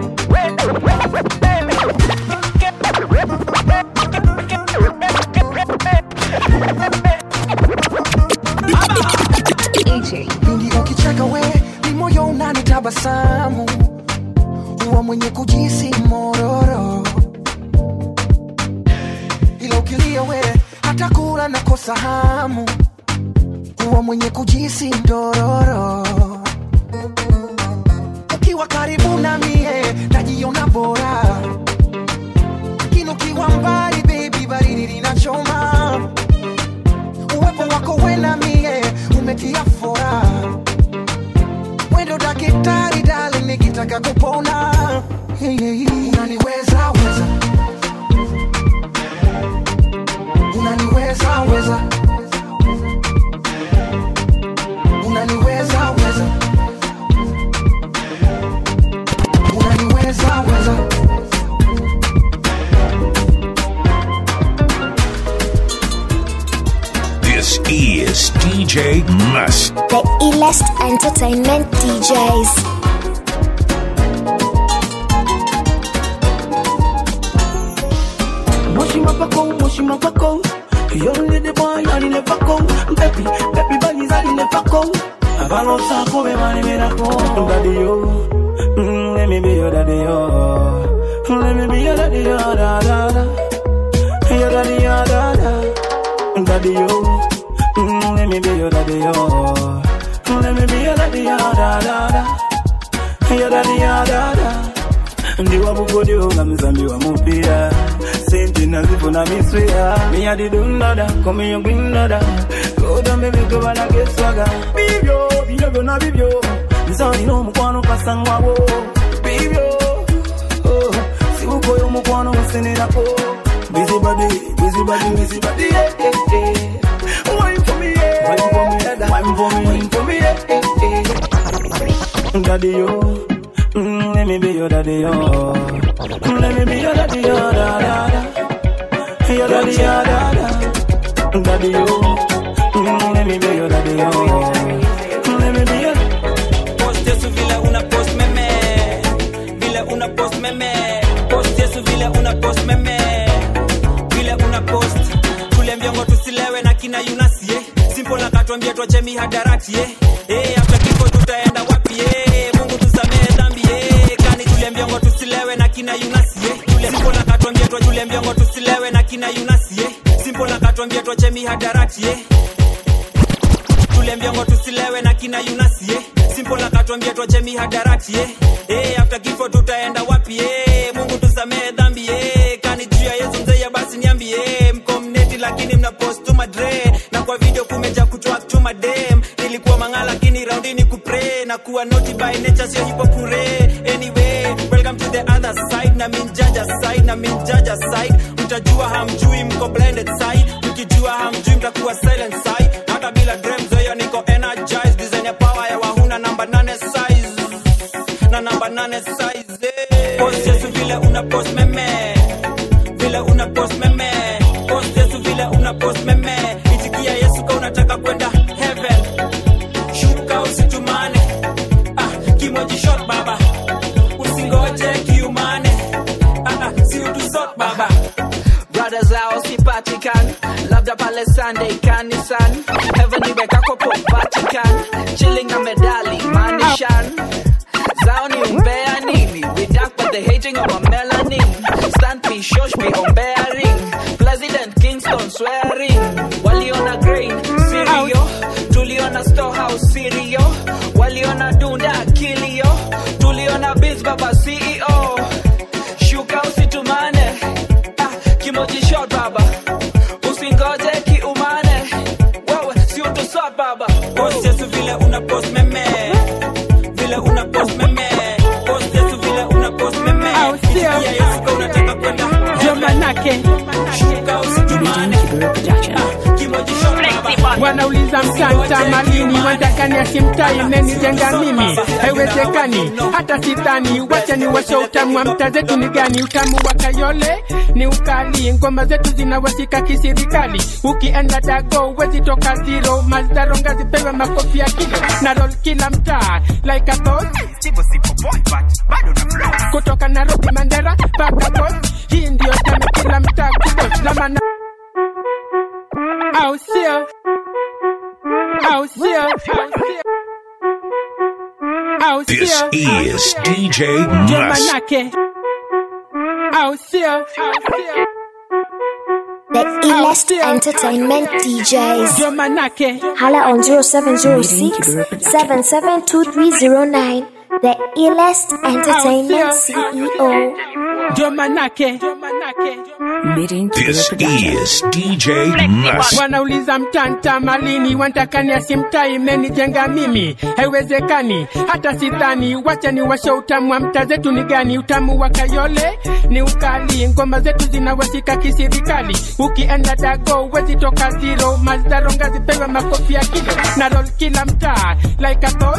Pindi ukicheka we ni moyo unanitabasamu huwa mwenye kujisi mororo ila ukilia we hata kula nakosa hamu huwa mwenye kujisi ndororo ukiwa karibu na mie najiona bora lakini ukiwa mbali baby baridi linachoma unanipatia furaha wendo dakitari dali nikitaka kupona hey, hey, hey. unaniweza weza unaniweza weza unaniweza weza unaniweza weza This is DJ Must. The illest entertainment DJs. Moshi mapako, moshi mapako. You only the boy, I never go. Baby, baby, bunnies, I never go. Abalo sako be mani mirako. Daddy yo, mm, let me be your daddy yo. Let me be your daddy yo, da da da. Your daddy yo, da da. Daddy yo, mm, let me be your daddy yo. Let me be your daddy yo, da da da. Your daddy yo, da da. ndiwa bugodio nga mzambi wa mupira sente nazifuna miswia miyadidundada komiyo gwindada kodambebigobana geswaga bibyo bino byona bibyo nzalina omukwano kasangwabo bibyo oh, sibukoyo omukwano musenerako bizibadi bizibadi bizibadi yeah, yeah, yeah. Wine for me, yeah. Wine for me, yeah. Wine for me, wine for me, yeah, yeah, yeah. Daddy, yo. Mm, let me be your daddy, yo. Mm, Let me be your daddy, yo, da, da, da. Your daddy, yo, da, da. Daddy, yo. Mm, Let me be your daddy, yo. Mm, Let me be your Post Yesu vile una post meme vile una post meme post Yesu vile una post meme vile una post tule miongo tusilewe na kina yunasie simple na katuambia tuache mihadarati eh eh after kifo tutaenda wapi eh Mungu tusamehe dhambi eh kani tule miongo tusilewe na kina yunasie tule simple na katuambia tuache tule miongo tusilewe na kina yunasie simple na katuambia tuache mihadarati eh tule mbiongo tusilewe na kina yunasie simple na katuambia tuache mihadarati eh eh after kifo tutaenda wapi eh Mungu tusamehe dhambi eh kani juu ya Yesu mzee basi niambie eh mko mneti lakini mna post tu madre na kwa video kumeja kutoa tu madem nilikuwa mangala lakini raundi ni kupre na kuwa naughty by nature sio hypocrite anyway welcome to the other side na min jaja side na min jaja side mtajua hamjui mko blended side mkijua hamjui mtakuwa silent side hata bila dreams hiyo niko energized design ya power ya wahuna namba nane size na namba nane size eh. post Yesu vile una post meme vile una post meme post Yesu vile una post meme itikia Yesu ka unataka kwenda heaven shuka usitumane ah kimoji shot baba usingoje kiumane ah ah si utusot baba brothers hao sipatikani labda pale sunday kanisani heaven iweka kopo vatican chilling na medali manishan zao ni umbea nini we dark but they hating our melanin stand me shosh me ombea ring president kingston swearing waliona grain sirio tuliona storehouse sirio waliona dunda akilio tuliona biz baba ceo shuka usitumane ah, kimoji shot baba usingoje kiumane wewe si utusot baba post Yesu vile una post meme vile una post meme post Yesu vile una post meme itikia Yesu ka unataka kwenda ndio manake shuka usitumane ah kimoji shot baba wanauliza mtanta malini wantakani asimtai mnenijenga mimi haiwezekani hata sidhani wacha ni washo utamu wa mta zetu ni gani utamu wa kayole ni ukali ngoma zetu zinawashika kisirikali ukienda dago wezi toka zero mazdaronga zipewe makofi ya kilo na roll kila mtaa like a boss kutoka Nairobi Mandera mpaka Coast hii ndio tena kila mtaa kudos na mana au sio au sio au This sio is DJ ndio Must. manake au sio The illest entertainment DJs. ndio manake Hala on 0706 772309. The illest entertainment CEO. ndio manake This is DJ Must. wanauliza mtanta malini wantakania simtai menijenga mimi haiwezekani hata sidhani wacha ni washe utamu wa mta zetu ni gani utamu wa kayole ni ukali ngoma zetu zinawashika kisirikali ukienda dago wezi toka zero mazdaronga zipewe makofi ya kilo na roll kila mtaa like a boss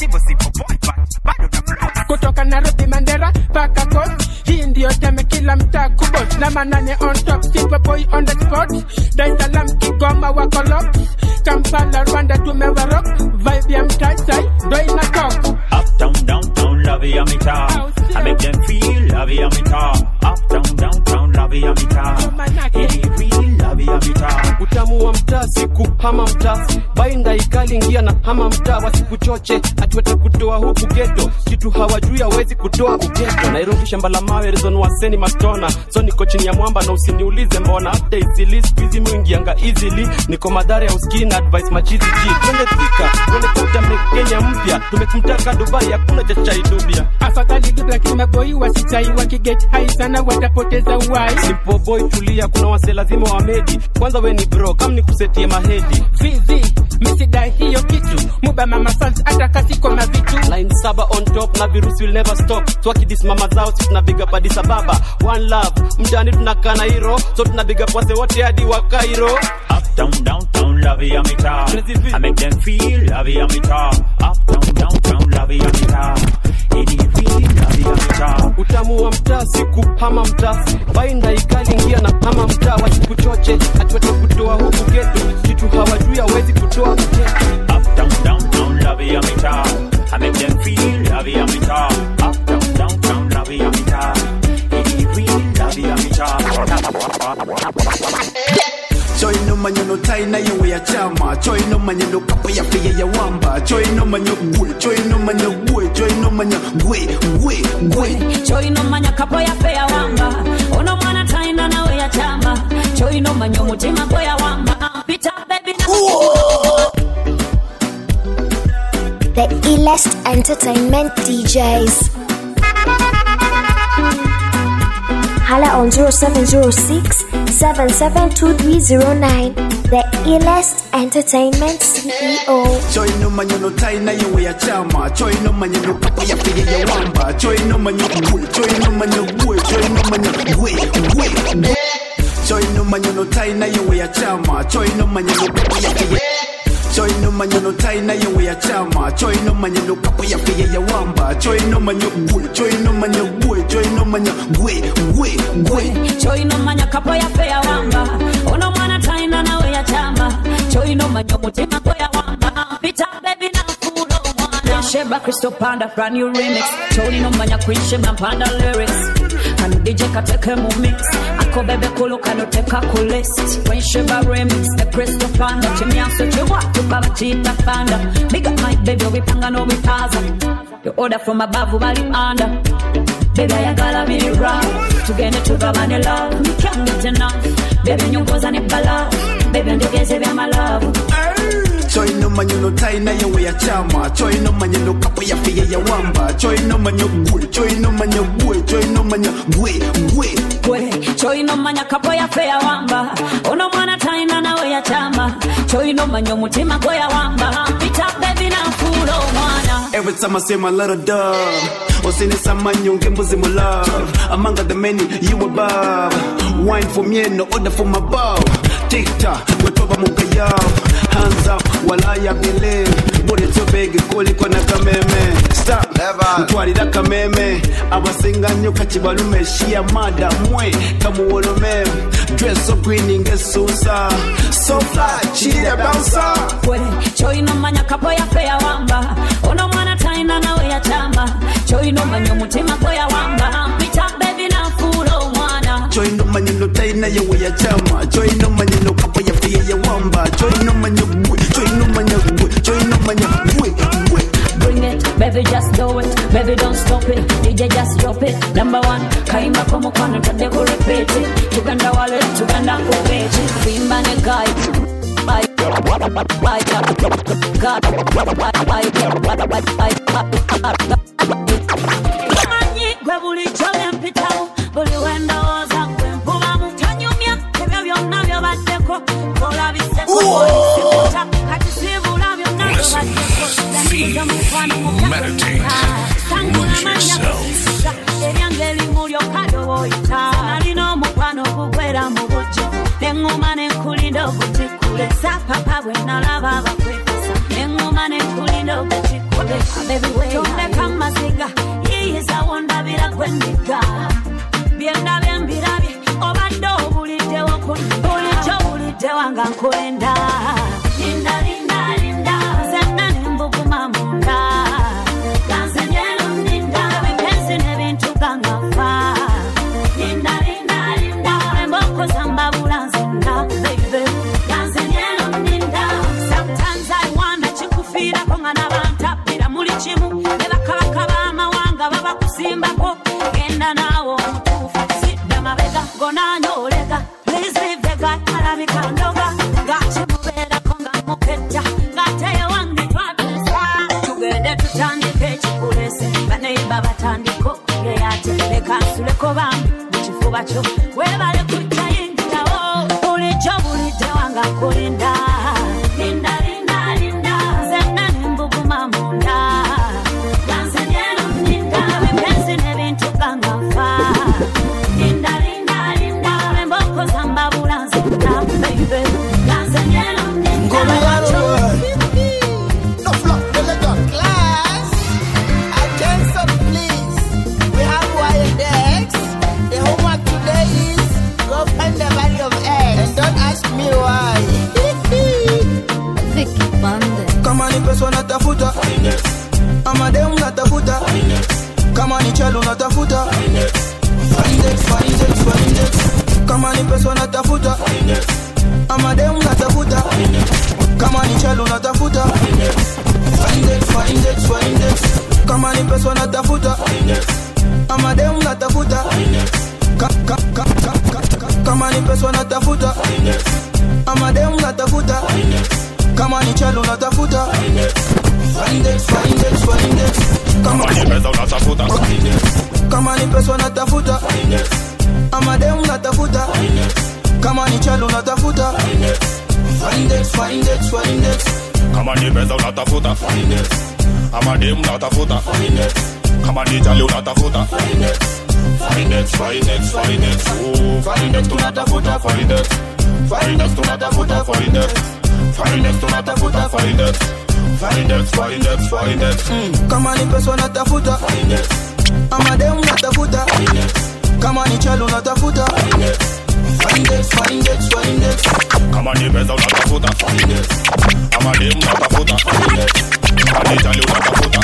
kutoka Nairobi Mandera mpaka Coast. Hii ndio teme kila mtaa kubos na manane on top, simple boy on the spot. Dar es Salaam, Kigoma wako lock, Kampala, Rwanda tumewa rock, vibe ya mtaa sai ndo ina talk. Uptown, downtown, love ya mitaa. I make them feel love ya mitaa. Uptown, downtown, love ya mitaa. Any real love ya mitaa. utamu wa mtaa siku hama mtaa bainda ikali ingia na hama mtaa wasikuchoche atuwete kutoa huku geto kitu hawajui hawezi kutoa ugeto nairobi shamba la mawe rezon waseni mastona so niko chini ya mwamba na usiniulize mbona hata isili skuizi mwingianga easily niko madhara ya uskii na advice machizi ji twende thika twende kuta kenya mpya tumekumtaka dubai hakuna cha chai dubia Afadhali dubla kimeboi wasichai wakiget hai sana watapoteza uhai. simple boy tulia kuna wase lazima wamedi kwanza we ni bro kam ni kusetie mahedi Vizi, misidai hiyo kitu muba mama sans hata kasiko na vitu line saba on top na virusi will never stop twakidis mama zao si tunabiga pa Addis Ababa one love mjani tunakaa na hiro so tunabiga wase wote hadi wa Cairo Uptown, downtown, love ya mitaa. I make them feel love ya mitaa. Uptown, downtown, love ya mitaa. Any real love ya mitaa. utamu wa mtaa siku hama mtaa bainda ikali ingia na hama mtaa wasikuchoche atuwete kutoa huku geto kitu hawajui hawezi kutoa ugeto Uptown, downtown, love ya mitaa. I make them feel love ya mitaa. Uptown, downtown, love ya mitaa. Any real love ya mitaa. Choi no manyo no tai na yewe ya chama Choi no manyo no kapo ya fiye ya wamba Choi no manyo gwe Choi no manyo gwe Choi no manyo gwe Gwe Gwe Choi no manya kapo ya fe ya wamba Ono mwana taina nawe ya chamba Choi no manyo mutima kwe ya wamba Pita baby na The illest entertainment DJs. Hala on 0706 772309. The illest entertainment CEO. Choi no manyo no tai na yewe ya chama Choi no manyo no kapo ya fiye ya wamba Choi no manyo gwe Choi no manyo gwe Choi no manyo gwe Gwe Gwe Choi no manyo no tai na yewe ya chama Choi no manyo no kapo ya fiye Choi no manyo no tai na yewe ya chama Choi no manyo no kapo ya fiye ya wamba Choi no manyo gwe Choi no manyo gwe Choi no manyo gwe Gwe Gwe Choi no manya kapo ya fe ya wamba Ono mwana taina nawe ya chamba Choi no manyo mutima kwe ya wamba Pita baby na fulo mwana Sheba Crystal Panda brand new remix Choi no manya kuishe mpanda lyrics Kanu DJ kateke mu mix Ako bebe kulu kanu teka ku list When Sheba remix the Crystal Panda Chimyanso chiwa tukaba chita panda Big up my baby wipanga no wipaza You order from above bali under Baby ayagala me right Tugende tugabane love We can't get enough Baby nyongoza ne bala Baby ndegeze vya malavu Choi no manyo no tai na yewe ya chama Choi no manyo no kapo ya fiye ya wamba Choi no manyo gwe Choi no manyo gwe Choi no manyo gwe Gwe Gwe Choi no manya kapo ya fe ya wamba Ono mwana taina nawe ya chama Choi no manyo mutima kwe ya wamba Pita baby na fulo mwana Every time I say my little dove Osini samanyo ngembuzi mu love Among the many you above Wine for me no order for my bow TikTok wetoba mukayao Hands up while I believe Body too big kuliko na kameme Stop Ntwarira kameme Abasinganyo kachibalume Shia mada mwe kamuwolome Dress so green ngesusa So fly, cheetah bouncer Gwe Choi no manya kapo ya fe ya wamba Ono mwana taina nawe ya chama Choi no manyo mutima kwe ya wamba Pita baby na fulo mwana Choi no manyo no tai na yewe ya chama Choi no manyo no kapo ya fiye ya wamba Choi no manyo gwe Choi no manyo gwe Choi no manyo gwe Gwe Bring it, baby just do it Baby don't stop it, DJ just drop it Number one, kaimba kwa mkono tande ku repeat it Tuganda wale, tuganda kupeti Vimba ne kai Bye, bye, bye, God, bye, bye, bye, Manyi gwe buli kyole mpitawo Buli wendowooza gwe mpuba mutanyi baba bakwepesa neŋŋoma nekulinda ogekikube tondeka masiga yiyizawo ndabira gwendiga byendabye mbirabye obadde obuliddewo bulijjo bulidde wanga nkulenda linda linda linda zenna nembuguma munda ganzenyero ninda ebipensi n'ebintu gangafa linda linda linda emboko zambabula nzenna baby ganzenyero ninda sometimes i wonder kikufiirako nga nabantappira muli kimu ne bakabaka b'amawanga baba kusimbako genda naawe omutuufu sidda mabega gonanya olega please leave the guy alabika ndoga ngakimubeerako nga mukejja ng'ate wange twatesa tugende tutandike ekikulese baneiba batandiko ngeyate leka nsuleko bambi mu kifuba kyo webale kujja yingirawo bulijjo bulidde wanga kulinda linda linda linda zenna nembuguma munda ganzenyero ninda ebipensi n'ebintu gangafa linda linda linda emboko zambabula nzenda baby ganzenyero ninda No flop, elegant. Class, attention please. We have Wiredex. The homework today is go find the value of X. And don't ask me why. Vicky Bande. kama ni pesa unatafuta ama dem unatafuta kama ni chalo unatafuta Find it, find it, find it. kama ni pesa unatafuta ama dem unatafuta kama ni chalo unatafuta Find it, find it, find it. kama ni pesa unatafuta ama dem unatafuta Ka- ka- ka- ka- ka- ka- kama ni pesa unatafuta ama dem unatafuta kama ni chalo unatafuta Find it, find it, find it. Kama ni pesa unatafuta kama ni pesa unatafuta ama dem unatafuta kama ni chalo unatafuta Find it, find it, find it. kama ni pesa unatafuta ama dem unatafuta kama ni jali unatafuta Find it, find it, find it. Ooh, find it, tunatafuta, find it. Find it, tunatafuta, find it. Find it, tunatafuta, find it. Find it, find it, find it. kama ni pesa unatafuta ama dem unatafuta kama ni chalo unatafuta Find it, find it, find it. kama ni pesa unatafuta ama dem unatafuta kama ni jali unatafuta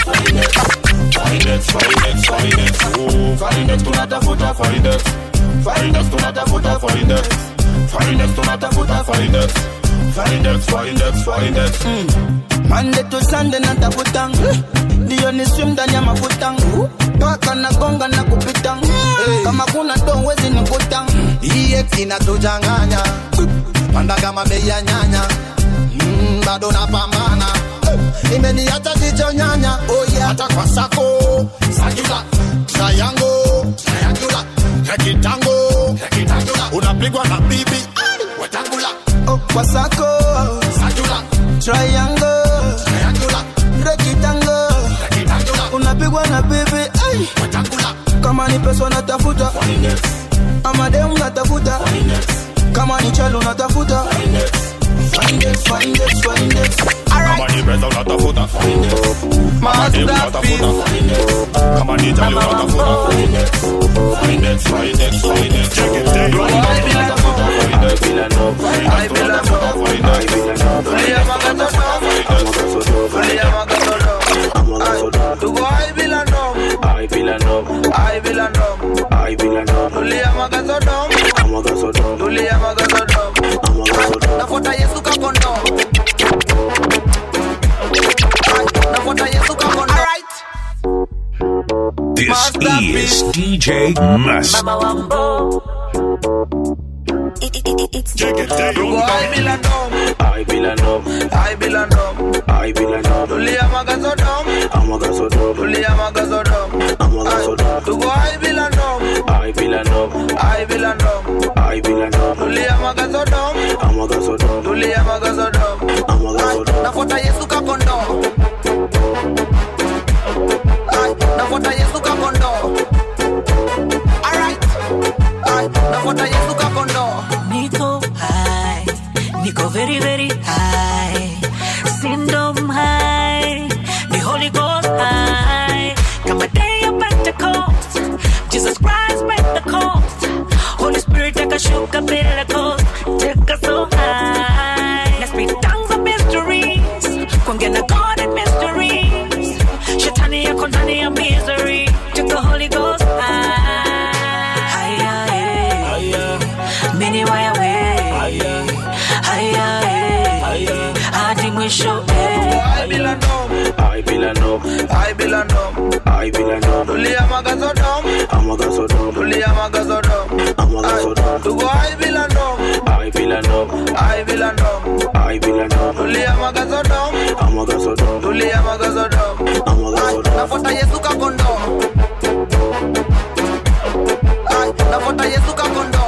Find it, find it, find it. Ooh, find it, tunatafuta, find it. Find it, tunatafuta, find it. Find it, tunatafuta, find it. Find it, find it, find it. Monday to Sunday natafuta ndio ni swim ndani ya mafuta paka na gonga na kupita kama kuna do wezi nikuta EX inatujanganya panda kama bei ya nyanya mm, bado napambana imeniacha jicho nyanya oh yeah. hata kwa sako sagula triangle triangular rekitango rekitangula unapigwa na bibi wetangula oh, kwa sako sagula triangle triangular rectangle rekitangula unapigwa na bibi ay. wetangula kama ni pesa unatafuta ama dem unatafuta kama ni chalo unatafuta Find it, find it, find it. kama ni pesa unatafuta kama dem unatafuta kama ni jali unatafuta Find it, find it, find it. Check it, take it. Unatafuta, find it. Find it, tunatafuta, find it. Tuko ai bila nom, I feel a no, ai bila nom. I feel a no, Tulia magasodom, I'm a gasodom, tulia magasodom. I'm a gasodom. Nafuata Yesu kakondo. Nafuata Yesu kakondo. Alright. This is DJ Must. Mama Wambo. Tuko ai bila nom, I feel a no, ai bila nom. I feel a no, Tulia magasodom, I'm a gasodom, tulia magasodom. I'm a gasodom. Tuko ai bila nom, I feel a no, ai bila nom. I feel a no, Tulia magasodom, I'm a gasodom, tulia magasodom. I'm a gasodom. Nafuata Yesu kakondo. Ai, nafuata Yesu kakondo. Alright. Ai, nafuata Yesu kakondo. Niko high, niko very very high. kuongea na God in mysteries shetani yako ndani ya misery took the Holy Ghost higher higher mini waya we higher higher hadi mwisho I belong dom, I belong dom, I belong dom, I belong dom. Tulia magazo dom, amagazo dom. Tulia magazo dom, amagazo dom. Tugo I belong dom, I belong dom, I belong dom, I belong dom. Tulia magazo dom, amagazo dom. Tulia magazo dom, amagazo dom. Nafuata Yesu kakondo. Ay, nafuata Yesu kakondo.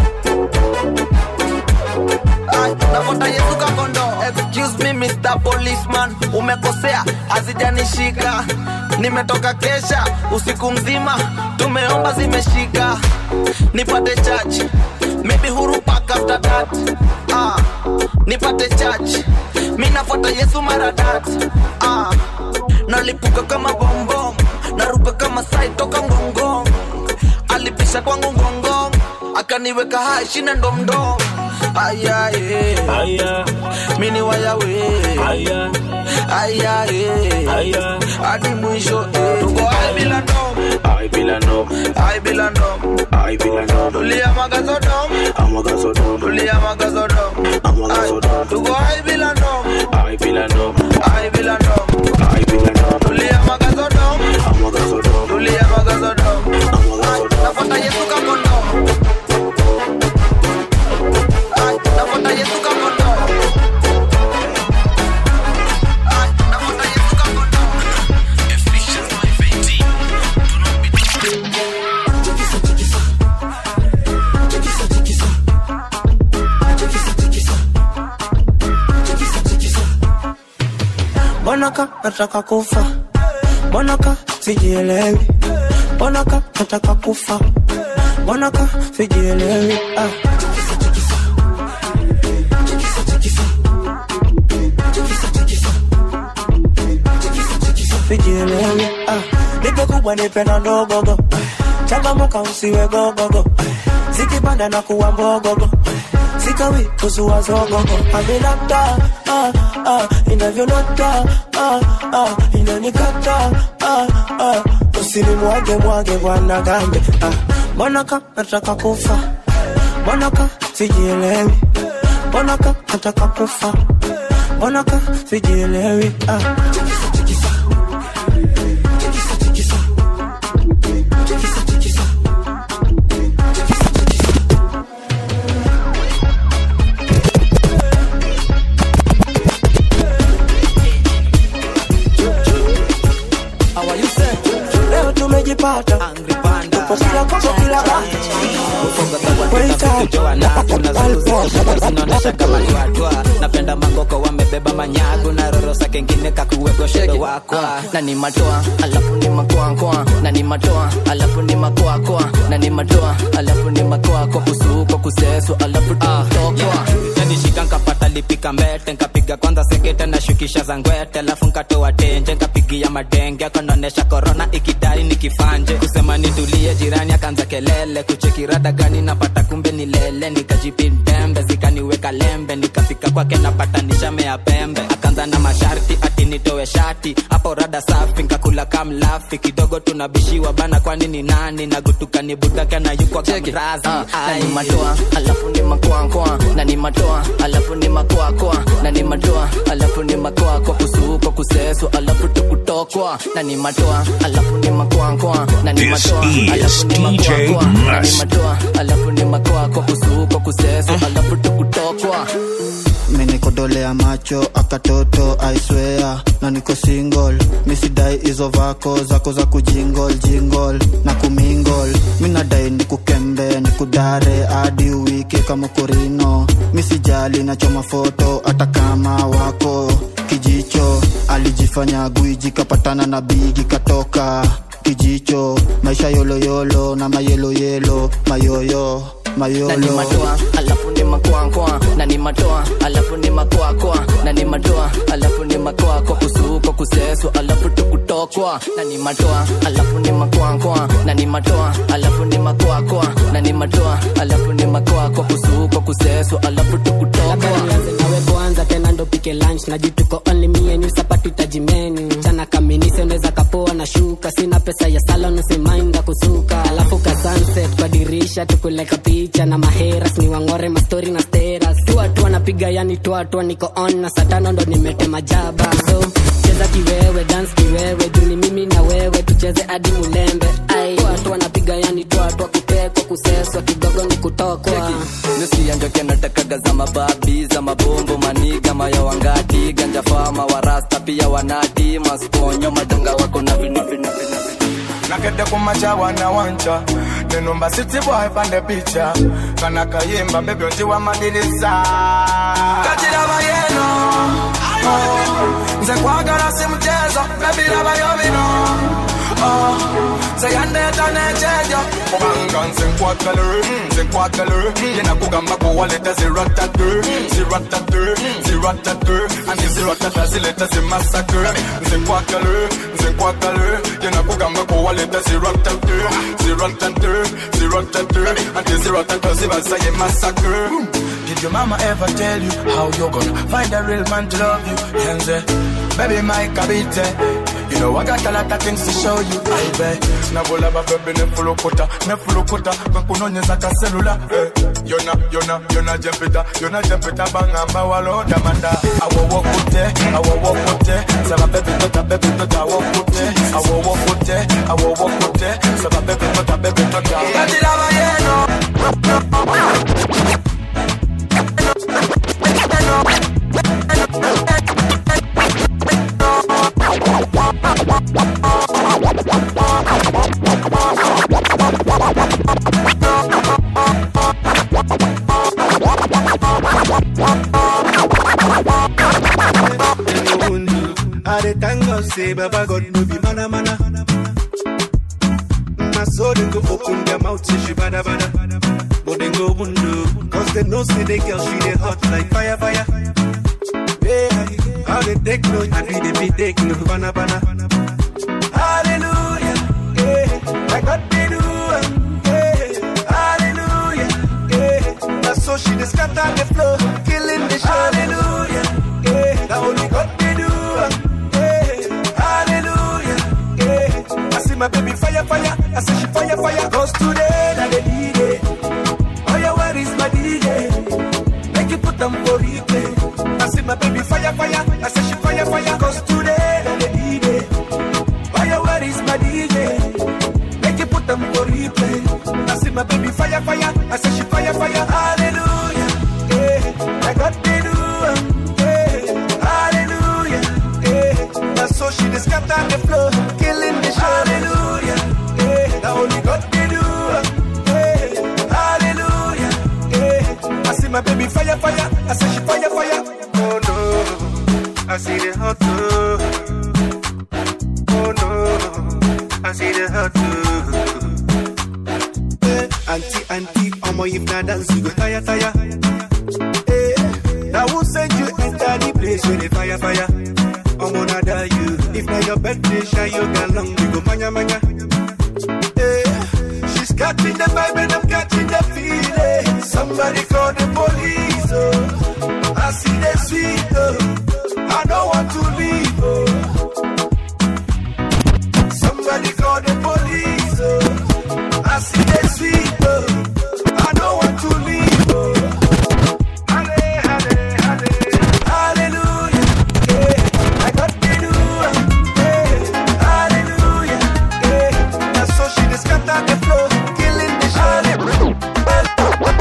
Ay, nafuata Yesu kakondo. Excuse me Mr. Policeman, umekosea, hazijanishika. Nimetoka kesha usiku mzima, tumeomba zimeshika. Nipate church, maybe huru pack after that. Ah, nipate church, mi nafuata Yesu mara that. Ah, nalipuka kama bombom, naruka kama sai toka ngongong. Alipisha kwangu ngongong, akaniweka hai shina ndomdom. Aya, eh. Aya. mini waya we Aya. aya eh. Aya. hadi mwisho eh. tuko I belong dom I belong dom, I belong dom I belong dom. tulia magazo dom Amagazo dom, tulia magazo dom amagazo dom. tuko I belong dom I belong dom, I belong dom I belong dom. tulia magazo dom Amagazo dom, tulia magazo dom amagazo dom. nafuata Yesu kakondo Ay, nafuata Yesu kakondo Ay, nafuata Yesu kakondo Ephesians 5:18 Do not be Mbonaka nataka kufa, mbonaka sijielewi, mbonaka nataka kufa, mbonaka sijielewi. Ah. Sijielewi. Ah. Nipe kubwa nipe na ndogogo, changamuka usiwe gogogo, zikipanda na kuwa mbogogo sikawi kuzua zogogo aminata ah, ah, inavyonata ah, ah, inanikata ah, ah, usinimwage mwage bwana gambe ah, mbonaka nataka kufa mbonaka sijielewi mbonaka nataka kufa mbonaka sijielewi ah. leo tumejipata tupo kila koko kila zinaonesha kama ni watwa napenda mangoko wamebeba manyagu na rorosa kengine kakuwekwa shedo wakwa na ni matoa alafu ni makoakoa na ni matoa alafu ni makoakoa na ni matoa alafu ni makoako kusuko kusesu alafu tutokwa nishika nkapata lipika mbete nkapiga kwanza sekete na shukisha za ngwete alafu nkatoa tenje nkapigia madenge akonaonesha korona ikidai nikifanje kusema nitulie jirani akaanza kelele kuchekirada gani napata kumbe ni lele nikajipindembe zikaniweka lembe nikafika kwake napata nishamea pembe akaanza na masharti ati nitoe shati hapo rada safi nkakula kamlafi kidogo tunabishiwa bana kwani ni nani nagutuka ni budake na yukwa kamrazi na ni matoa alafu ni makoakoa na ni matoa alafu ni makoakoa na ni matoa alafu ni makoakoa kusuko kusesu alafu tukutokwa na ni matoa alafu ni makoakoa na ni This matoa is alafu ni DJ makoakoa na ni Must. matoa alafu ni makoakoa kusuko kusesu alafu tukutokwa menikodolea macho akatoto aiswea na niko single misidai hizo vako zako za kujingol jingol na kumingol minadai nikukembe nikudare hadi uwike kama korino misijali nachoma foto hata kama wako kijicho alijifanya gwiji kapatana na bigi katoka kijicho maisha yoloyolo na mayeloyelo mayoyo na ni mayolo matoa alafu ni makoakoa na ni matoa alafu ni makoakoa na ni matoa alafu ni makoakoa kusuko kusesu alafu tukutokwa kutoakwa na ni matoa alafu ni makoakoa na ni matoa alafu ni makoakoa na ni matoa alafu ni makoakwa kusuukwa kuseswa alafu tukutokwa nianze nawe kwanza tena ndo pike lunch na juu tuko only me and you sapatu itajimenu chana kaminisi unaweza kapoa na shuka sina pesa ya salon usimainda kusuka alafu ka sunset kwa dirisha tukuleka picha na maheras ni wangore mastori na steras tuatua napiga yani tuatua niko on na satano ndo nimetema jaba so cheza kiwewe dance kiwewe juni mimi na wewe tucheze hadi mulembe ai tuatua napiga yani tuatua kutekwa kuseswa kidogo ni kutokwa nusianjoke natakaga za mababi za mabombo maniga mayawangati ganja fama warasta pia wanati masponyo madonga wako na vinavina nakede kumachawa na wancha nenumba city boy pande picha kana kayimba bebe ontiwa madirisa kajiraba yeno oh, nze kwagala si mchezo bebiraba yobino oh, nze yandeta nechejo kubanga nze nkwagala nze nkwagala yena kugamba kuwaleta ziratate ziratate ziratate andi ziratata zileta zimasakre nze nkwagala nze nkwagala yena kugamba kuwaleta ziratate ziratate ziratate andi ziratata zibasaye masakre Did your mama ever tell you how you're gonna find a real man to love you? Yenze, baby, my kabite. You know I got a lot of things to show you. I bet. Nabola ba baby ne full kota, ne full kota. Kakunonyeza ka cellular. Eh. Yona, yona, yona jempita, yona jempita bangamba walo damanda. Awo wokote, awo wokote. Saba baby tota, baby tota wokote. Awo wokote, awo wokote. Saba baby tota, baby tota. Kajira ba yeno. I dey thank God say Baba God no be mana mana. My soul dem go open their mouth say she bada bada, but dem go window cause they know say the girl she dey hot like fire fire. Yeah, how they take no, I be the be take no bana bana. Hallelujah, yeah, like God they do, am, yeah, hallelujah, yeah. That's so she dey scatter the floor, killing the show. Hallelujah, yeah, that only God they do. am, yeah. Hallelujah, yeah. I see my baby fire, fire. I say she fire, fire. Cause today, that the DJ. Oh, yeah, where is my DJ? Make you put them for replay. I see my baby fire, fire. I say she fire, fire. Cause today, that the DJ. Oh, yeah, where is my DJ? Make you put them for replay. I see my baby fire, fire. I say she fire, fire. Hallelujah, yeah. Like what they do, um, yeah. Hallelujah, yeah. That's so she just got on the floor, killing the show. Hallelujah, yeah. That only God can do, um, yeah. Hallelujah, yeah. I see my baby fire, fire. I say she fire, fire. Oh no, I see the hot too. Oh no, I see the hot too. Eh, Auntie, auntie, omo if na dance you go tire, tire. Eh, now who send you enter the place where the fire, fire? I'm gonna die you. If not your birthday, shy you got long, we go manya manya. Eh, she's catching the vibe and I'm catching the feeling. Somebody call the police, oh. I see the sweet, oh. I don't want to leave, oh. Somebody call the police, oh. I see the sweet, oh. I don't want to leave, oh. Halle, halle, halle. Hallelujah, yeah. I got the do, yeah. Hallelujah, yeah. That's so she just got on the floor, killing the show.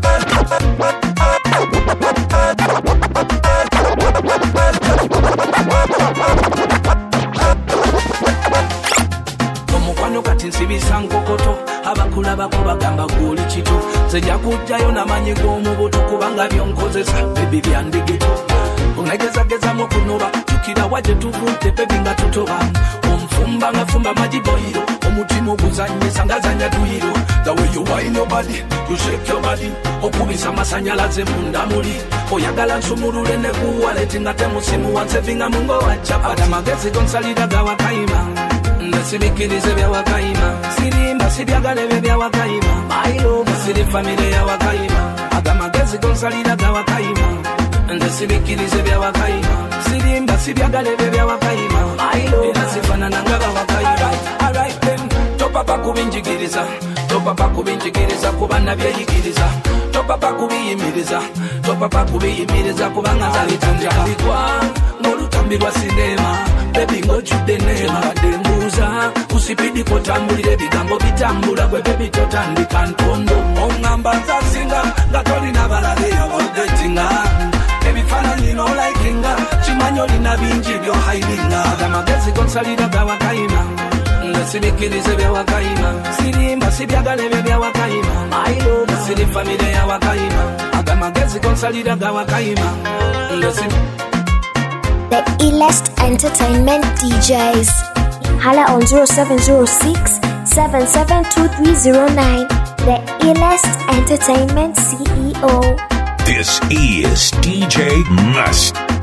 omukwano kati nsibisa nkokoto abakulabako bagamba gwoli kito nzija kujjayo namanyi g'omubuto kubanga byonkozesa bebi byandigito onagezagezamu okunoba jukira wa gye tuvudde bebi nga tutoba omufumba nga fumba magiboyiro omutima oguzanyisa ngazanya duyiro the way you wine your body you shake your body okubisa amasanyalaze munda muli oyagala nsumulule nekuwaleti nga temusimu wansevinga mungo wa chapati amagezi gonsalira gawakayima ndesibikirize byawakayima sirimba sibyagala ebyo byawakayima mailova siri famire yawakayima agamagezi gonsalira gawakayima ndesibikirize byawakayima sirimba sibyagala ebyo byawakayima era sifanana nga bawakayima Alright then, topapa kubinjigiriza topapa kubinjigiriza kuba nabyeyigiriza topapa kubiyimiriza topapa kubiyimiriza kubanga zalitandikabikwa ng'olutambi lwa sinema bebi ng'ojjudde neema badde mbuuza kusipidi kotambulira ebigambo bitambula gwe bebi totandika ntondo oŋŋamba nzasinga nga tolina balabe odetinga ebifaananyi nolaikinga kimanyi olina bingi byohairinga amagezi gonsalira gawakayima ndesibikirize byawakayima sirimba sibyagala ebyo byawakayima mailova siri famire yawakayima agamagezi gonsalira gawakayima ndesi The illest entertainment DJs. Hala on 0706 772309. The illest entertainment CEO. This is DJ Must.